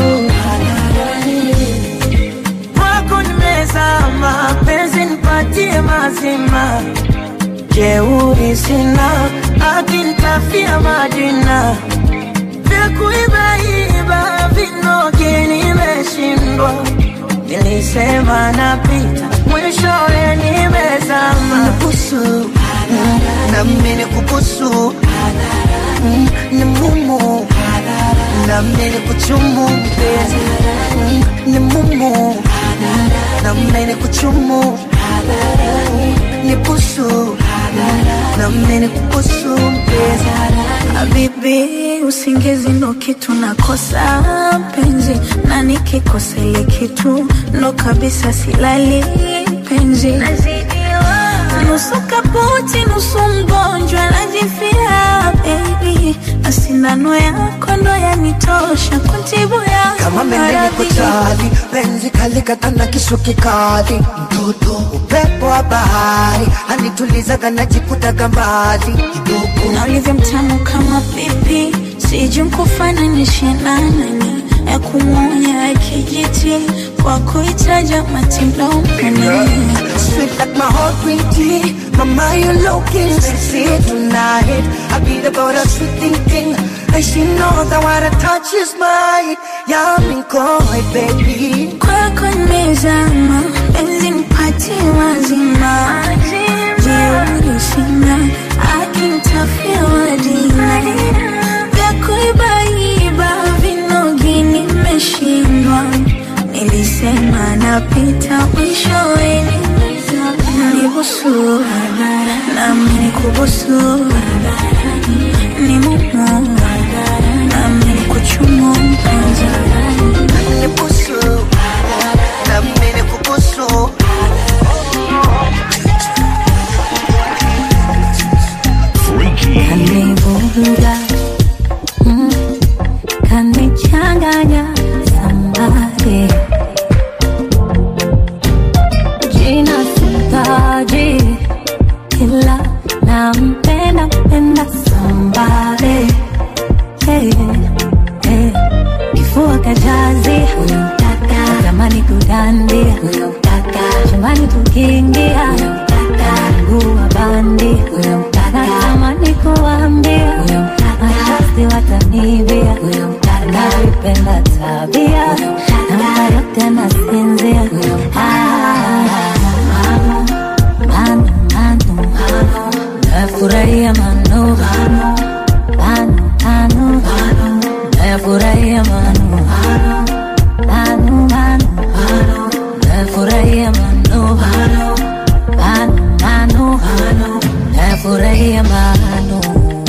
kwako nimezama, penzi nipatie mazima, jeuri sina, akinitafia majina vya kuibaiba vinoge nimeshindwa, nilisema napita, mwishowe nimezama. Nibusu na mimi nikubusu, Mm, ni mumu na mimi nikuchumu mpenzi, Mm, ni mumu na mimi nikuchumu, Mm, nibusu na mimi nikubusu mpenzi. Habibi, usingizi ndo kitu nakosa penzi, na nikikosa ile kitu ndo kabisa silali penzi. Nusu kaputi, nusu mgonjwa, najifia baby, na sindano yako ndo yanitosha kuntibu ya kama mende niko tayari, penzi kalikata na kisu kikali, mtoto upepo wa bahari anitulizaga najikutaga mbali kidogo na ulivyo mtamu kama pipi, sijui nkufananishe na nani ya kumwonya ya kijiti kwa kuitaja matilomani Sweet like my heart green tea Mama you looking sexy tonight I be the about a sweet thinking And she knows that what I touch is mine Yami koi baby kwako nimezama penzi mpatie wazima jeuri sina akinitafia wadina vya kuibaiba vinogi nimeshindwa nilisema napita mwishoweni nibusu nami nikubusu ni mumu nami nikuchumu mpenzi Nibusu Na mimi kubusu kanivuruga mm, kanichanganya sambare jina sitaji ila nampenda mpenda sambare hey, hey. kifua kajazi huyo mtaka zamani kudandia huyo mtaka chumbani tukiingia huyo mtaka mguu wa bandi huyo mtaka natamani kuambia huyo mtaka mashasti watanibia huyo mtaka navipenda tabia namba yote nasinzia huyo manu manu nafurahia manu manu manu nafurahia manu manu manu nafurahia manu manu manu nafurahia manu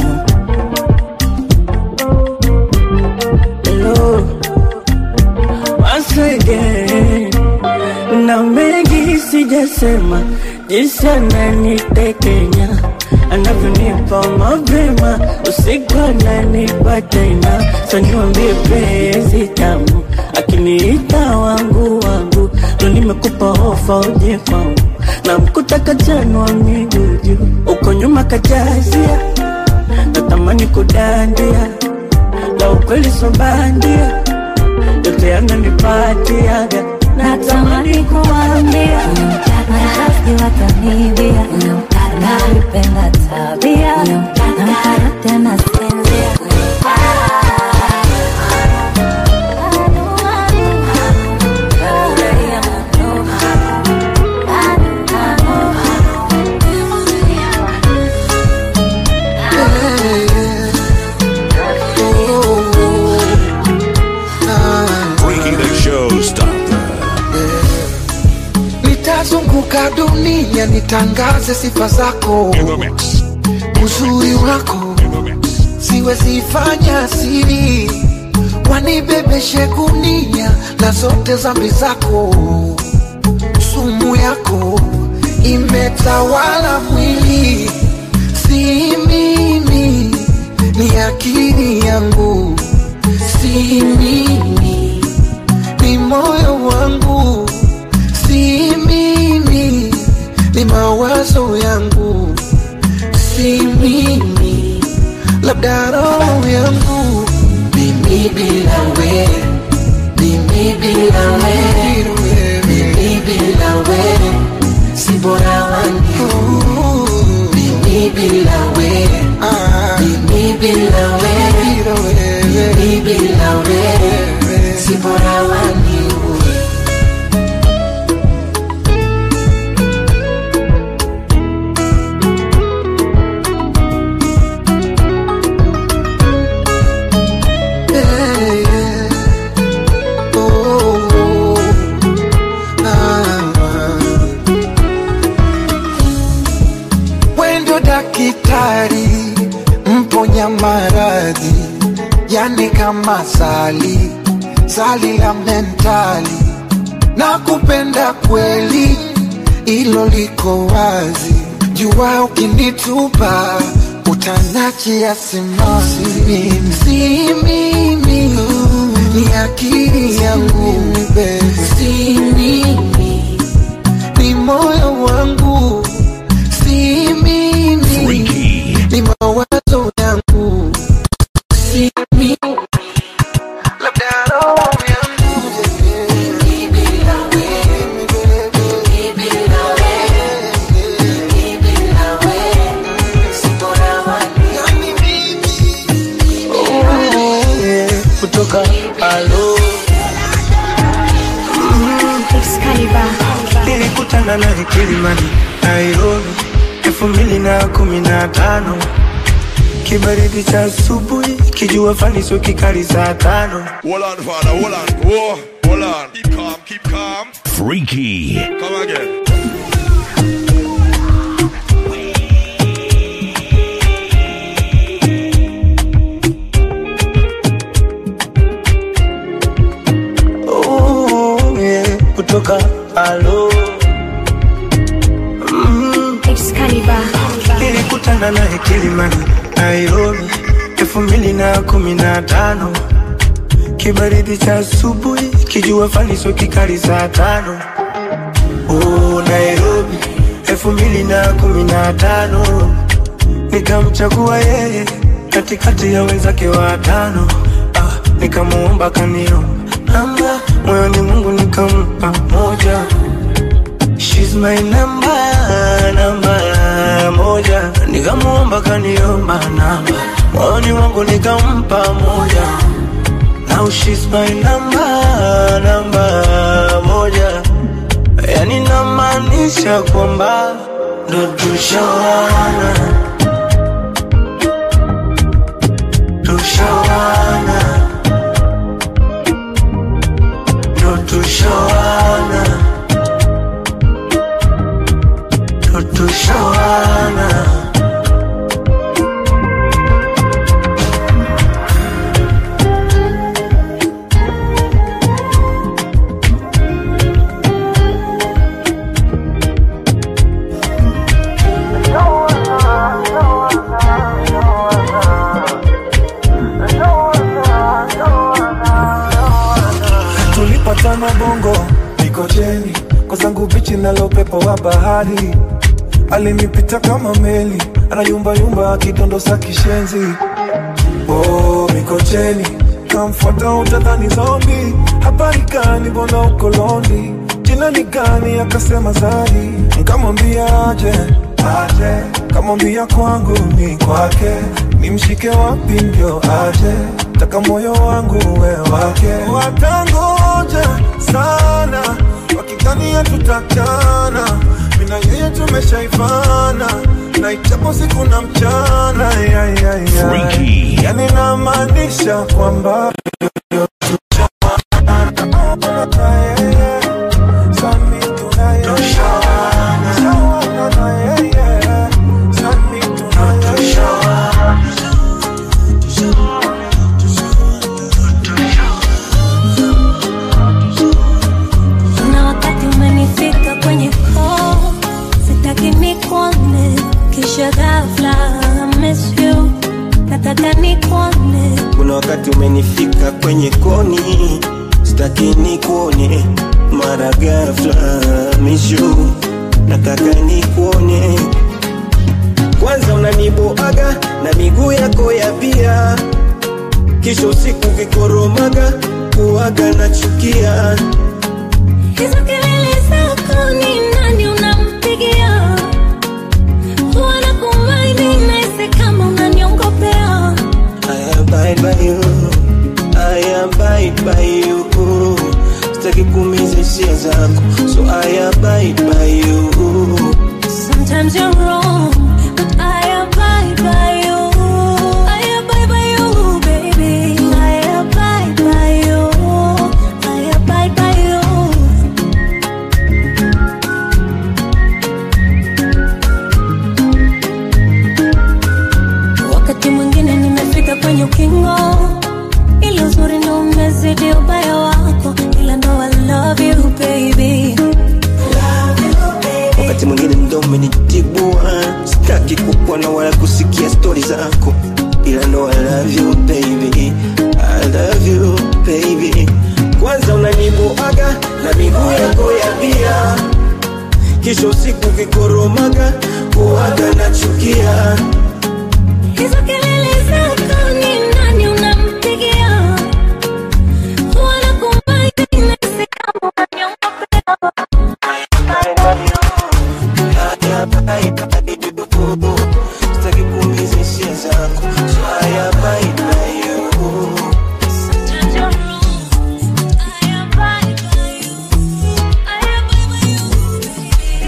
Hello, once again. Na mengi sijasema, jinsi ananitekenya anavyonipa mapema, usiku ananipa tena, saniwambie penzi tamu, akiniita wangu wangu, ndo nimekupa ofa uje kwangu, na mkuta kachanwa miguu juu, uko nyuma kajazia, natamani kudandia la ukweli so bandia, yote yananipatiaga natamani kuambia mashasti watanibia navipenda tabia namka yote nasinzia Freaky the Showstopper. nitazunguka dunia nitangaze sifa zako uzuri wako siwezi fanya siri wanibebeshe gunia na zote zambi zako sumu yako imetawala mwili si mimi ni akili yangu si mimi ni moyo wangu si mimi ni mawazo yangu si mimi labda roho yangu mimi bila we mimi bila we mimi bila we si bora wangu mimi bila we mimi bila we mimi bila we si bora wangu Yeah, yeah. Oh, ah, ah. Wendo dakitari mponya maradhi, yani kama sali sali la mentali, na kupenda kweli, ilo liko wazi. Jua ukinitupa utanachia simasi, mimi si mimi, ni akili yangu, si mimi, ni moyo wangu, si mimi, ni mawazo yangu, si mimi, labda roho yangu, mimi bila wewe, mimi bila wewe, mimi bila wewe, si bora wangu, yani mimi, oh. nilikutana naye Kilimani, Nairobi elfu mbili na kumi na tano kibaridi cha asubuhi, kijua fani sio kikali saa tano. Hold on, father, hold on. Whoa, hold on. Keep calm, keep calm. Freaky. Come again. Oh, yeah, kutoka alo mm. nilikutana naye Kilimani, Nairobi elfu mbili na kumi na tano kibaridi cha asubuhi, kijua fani sio kikali saa tano. Oh, Nairobi elfu mbili na kumi na tano nikamchagua yeye katikati ya wenzake watano. Ah, nikamuomba kanio namba moyoni Mungu nikampa moja. She's my number, namba moja. Nikamuomba kaniomba namba moyoni mwangu nikampa moja. Now she's my number, namba moja. Yani namaanisha kwamba ndo tushawana, tushawana, ndo tushawana, ndo tushawana. tulipatana bongo Mikocheni kwa zangu bichi nalo upepo wa bahari alinipita kama meli anayumbayumba akidondosa kishenzi oh, Mikocheni kamfuata utadhani zombi habari gani mbona uko londi jina ni gani akasema Zari nkamwambia aje aje kamwambia kwangu ni kwake nimshike wapi ndio aje taka moyo wangu we wake watangoja sana wakikania tutakana mina yeye tumeshaifana na ichapo siku na mchana ya, ya, ya. Freaky. yani namaanisha kwamba na wakati umenifika kwenye koo sitaki nikuone kisha ghafla I miss you nataka nikuone kuna wakati umenifika kwenye koni sitaki nikuone mara ghafla mishu nataka nikuone kwanza unaniboaga na miguu yako ya bia kisha usiku vikoromaga kuaga na chukia hizo kelele zako ni nani unampigia huwa nakumaini naisi kama unaniongopea I abide by you, I abide by you. Sitaki kuumiza hisia zako, so I abide by you. Sometimes you're wrong, but I abide by you. I abide by you, baby. I abide by you. I abide by you. Wakati mwingine nimefika kwenye ukingo, ila uzuri ndo umezidi ubaya wako, ila ndo I love you, baby. Wakati mwingine ndo umenitibua, sitaki kukuona wala kusikia stori zako, ila ndo I love you baby, I love you baby. Kwanza unaniboaga na miguu yako ya bia, kisha usiku vikoromaga kuaga na chukia Hizo kelele zako ni nani unampigia? Huwa nakumaini nahisi kama unaniongopea. Sitaki kuumiza hisia zako, so I abide by you. Sometimes you're wrong, I abide by you. I abide by you, baby.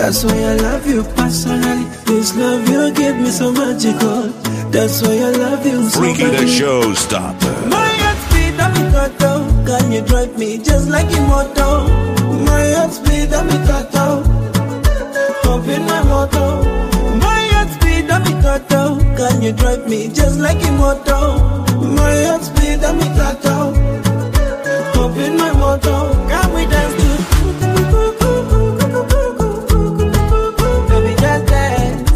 That's why I love you personally. This love you give me so magical. That's why I love you so Freaky the badly. Showstopper. My heart speed and me throttle. Can you drive me just like immortal? My heart speed and me throttle. Up in my motor. My heart speed and me throttle. Can you drive me just like immortal? My heart speed and me throttle. Up in my motor. Can we dance to? Baby, just dance.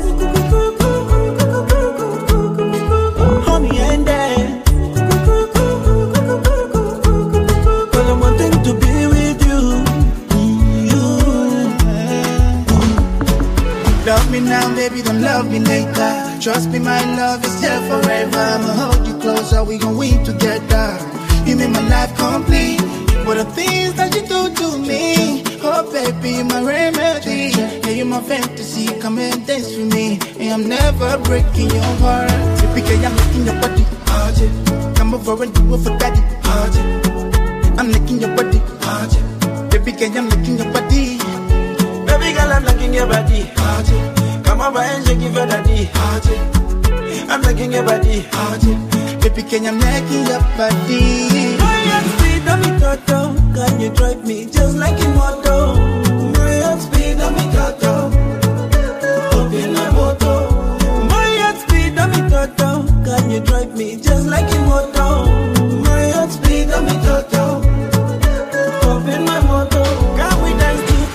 Hold me and dance. Cause I'm wanting to be with you. Love me now, baby, don't love me later. Trust me, my love is here forever. I'ma hold you closer, we gon' win together. You make my life complete. What the things that you do to me? Oh, baby, my remedy. Yeah, you're my fantasy. Come and dance with me. And I'm never breaking your heart. Typically, I'm licking your body. Oh, yeah. Come over and do it for daddy. Oh, yeah. I'm licking your body. Oh, yeah. Baby, girl, I'm licking your body. Baby girl, I'm liking your body. Come over and shake it for daddy. I'm liking your body. Baby, can I'm liking your body. My heart speed and me throttle. Can you drive me just like immortal? My heart speed and me throttle. Up in my motor. My heart speed and me throttle. Can you drive me just like immortal? My heart speed and me throttle. Up in my motor. Can we dance to?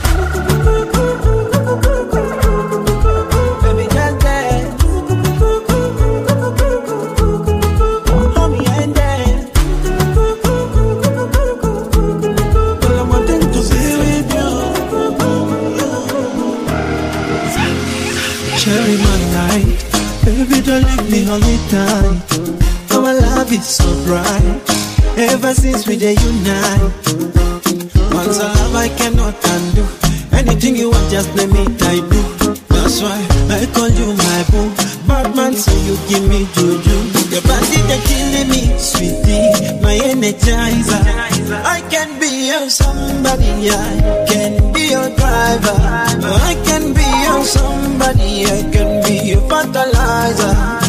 Baby, just dance. Hold me and dance. Well, I'm wanting to be with you. Cherry my light, baby don't leave me on the time. Our love is so bright, ever since we dey unite. Once a love I cannot undo. Anything you want, just let me I do. That's why I call you my boo. Bad man, so you give me juju. Your body they killing me, sweetie, my energizer. I can be your somebody, I can be your driver. I can be your somebody, I can be your fertilizer.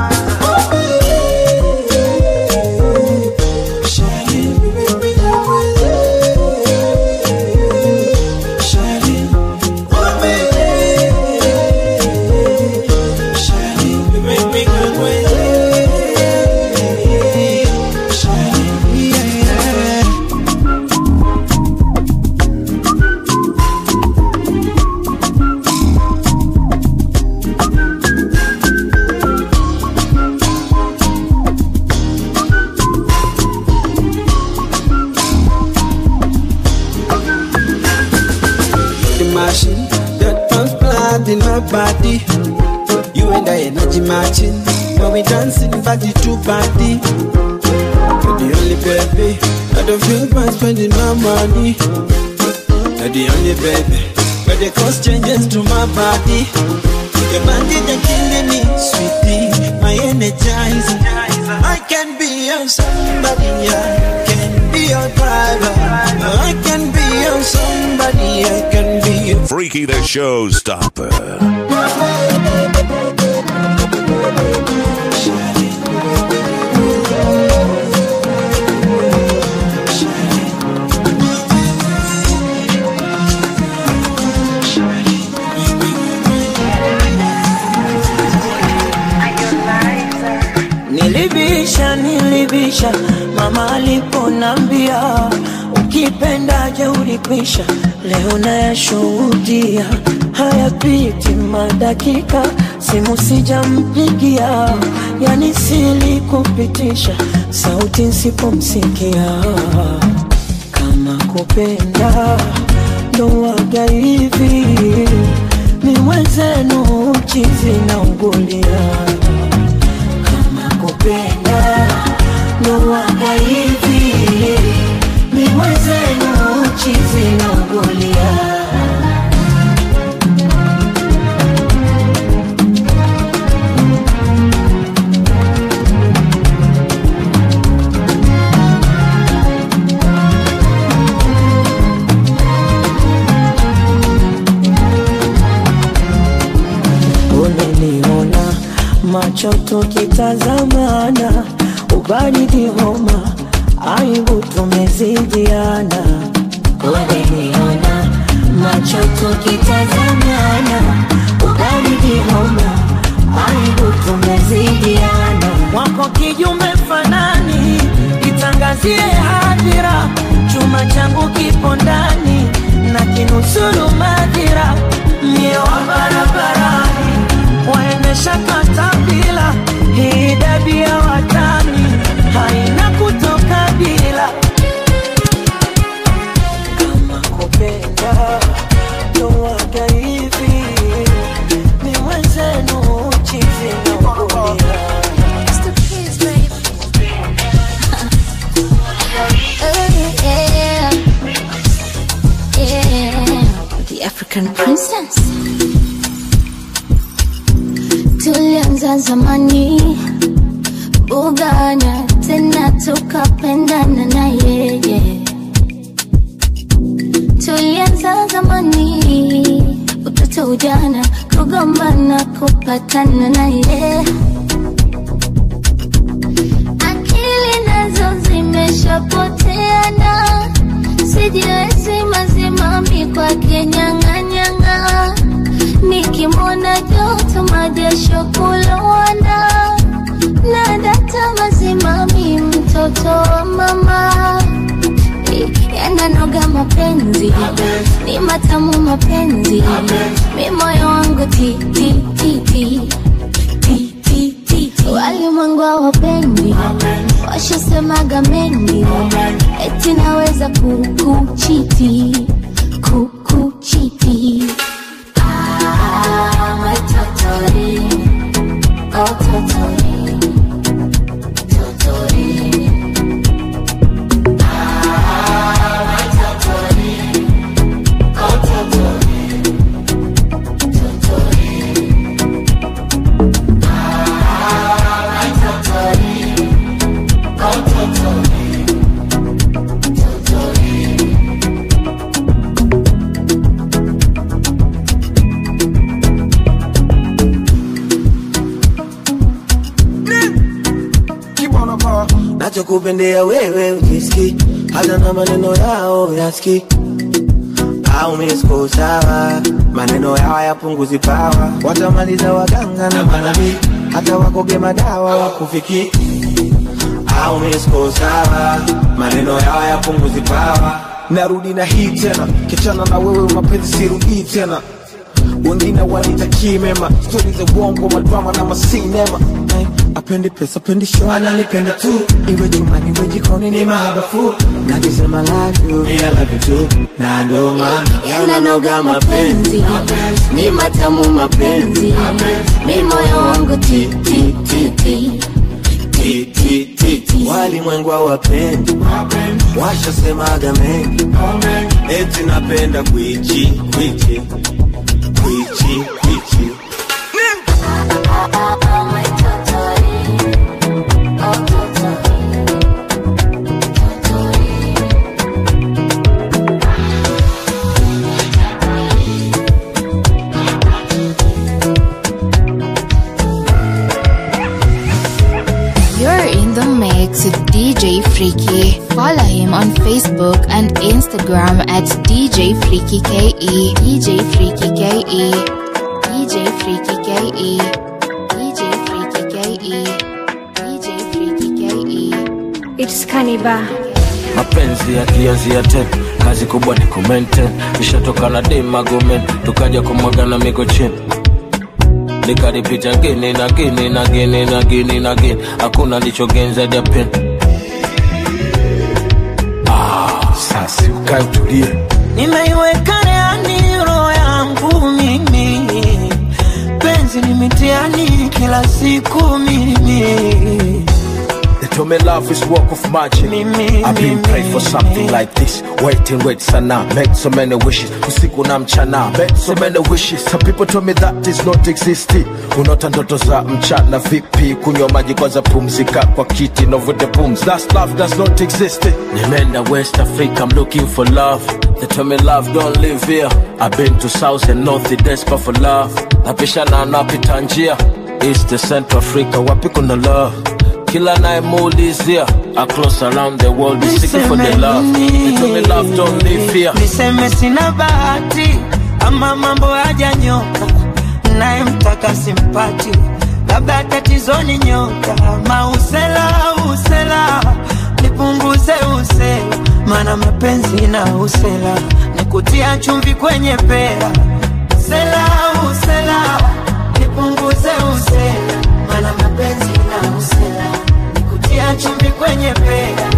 The machine that pumps blood in my body. You and I energy matching. When we dancing body to body. You're the only baby. I don't feel bad spending my money. You're the only baby. But the cost changes to my body. Your body they killing me, sweetie, my energizer. I can be your somebody, I can be your driver. I can be your somebody, I can be your Freaky the Showstopper. Nilibisha, nilibisha, mama aliponambia ukipenda je ulikwisha. Leo nayashuhudia hayapiti madakika, simu sijampigia, yani silikupitisha, sauti nsipomsikia. Kama kupenda ndo waga hivi, ni mwenzenu chizi na ugulia kupenda ndo waga hivi ni mwenzenu chizi na ugulia macho tukitazamana, ubaridi homa, aibu tumezidiana. Umeniona macho tukitazamana, ubaridi homa, aibu tumezidiana. Wako kijume fanani, itangazie hadhira, chuma changu kipo ndani na kinusuru madhira, mie wa barabarani waendesha katapila, hii dabi ya watani haina kutoka bila kama kupenda ndo waga hivi ni mwenzenu chizi na kulia yeah, yeah. The African princess. Tulianza zamani bugana tena tukapendana na yeye. Tulianza zamani utoto ujana kugombana kupatana na yeye. Akili nazo zimeshapoteana, sijiwezi mazimami kwake nyang'anyang'a, nikimwona joto majasho kulowana, na data mazimami mtoto wa mama yananoga mapenzi ni matamu mapenzi mi moyo wangu ti ti ti ti ti ti ti ti walimwengu hawapendi washasemaga mengi eti naweza kukuchiti kukuchiti Ah, my totori, oh totori, totori. nachokupendea wewe ukiski hata na maneno yao yaski au misko sawa maneno yao yapunguzi pawa watamaliza waganga na manabii hata wakoge madawa wakufiki au misko sawa maneno yao yapunguzi pawa narudi na hii tena kichana na wewe mapenzi sirudii tena wengine wanitakii mema stori za uongo madrama na masinema Eh, apendi pesa pendi show ananipenda tu iwe chumbani iwe jikoni ni mahabafu nakisema love you ila love you too na ndo maana yananoga mapenzi ni matamu mapenzi mi moyo wangu ti ti ti ti Ti, ti, ti, ti. walimwengu hawapendi washasemaga mengi eti napenda kwichi kwichi kwichi kwichi You're in the mix with DJ Freaky. Follow him on Facebook and Instagram at DJ Freaky KE. DJ Freaky KE. DJ Freaky KE. DJ Freaky KE. DJ Freaky KE. It's Kaniba. mapenzi yakianzia ten kazi kubwa ni kumente ishatoka na demagomen tukaja kumwagana miko chini nikaripita gini na gini na gini na gini na gini hakuna lichogenza japen ah, sasi ukae utulie nimeiweka reani roho yangu mimi penzi ni mitiani kila siku mimi They told me love is work of magic. I've been praying for something like this. Wait and wait sana. Made so many wishes. Usiku na mchana. Made so many wishes. Some people told me that is not existing. Unaota ndoto za mchana vipi? Kunywa maji kwanza pumzika kwa kiti. No with the booms. That's love does not exist. Nimeenda West Africa, I'm looking for love. They tell me love don't live here. I've been to South and North, they desperate for love. Napishana napita njia East Central Africa, wapi kuna love? Kila nayemuulizia across around the world is seeking for the love. They told me love don't live here. niseme sina bahati ama mambo hajanyoka nayemtaka simpati labda tatizoni nyota mausela usela nipunguze usela mana mapenzi na usela nikutia chumvi kwenye pera usela usela nipunguze usela mana mapenzi na usela nikutia chumvi kwenye pera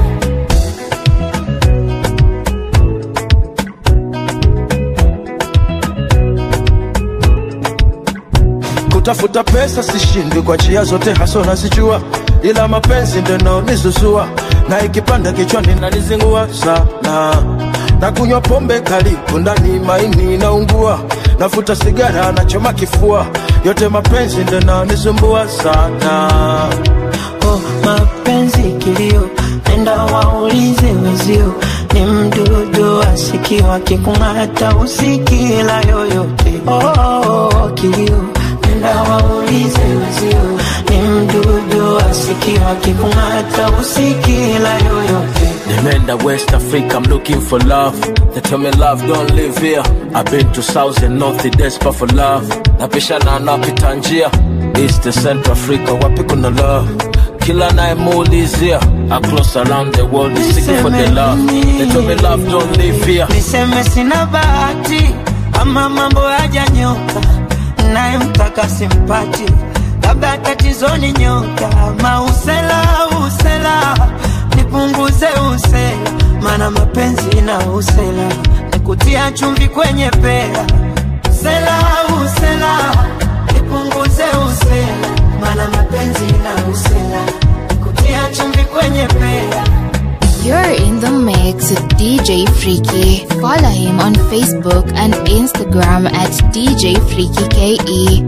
kutafuta pesa sishindwi kwa njia zote haso nazijua ila mapenzi ndo nizuzua na ikipanda kichwani nanizingua sana na kunywa pombe kali ndani maini naungua nafuta sigara nachoma kifua yote mapenzi ndo nisumbua sana oh, mapenzi kilio nenda waulize wezio ni mdudu asikiwa kikung'ata usikila yoyote oh, oh, oh, kilio nenda waulize wezio ni mdudu asikiwa kikung'ata usikila yoyote Nimeenda West Africa, I'm looking for love. They tell me love don't live here. I've been to South and North, they desperate for love. Napishana napita njia East and Central Africa, wapi kuna love? Kila nayemuulizia across around the world is seeking for the love. They tell me love don't live here. niseme sina bahati ama mambo hajanyoka nayemtaka simpati labda tatizoni nyota mausela usela nipunguze usela mana mapenzi na usela nikutia chumvi kwenye pera usela usela nipunguze usela mana mapenzi na usela nikutia chumvi kwenye pera You're in the mix with DJ Freaky. Follow him on Facebook and Instagram at DJ Freaky KE.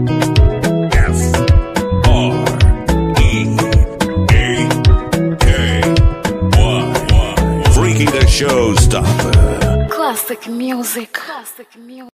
Freaky the Showstopper. Classic music. Classic music.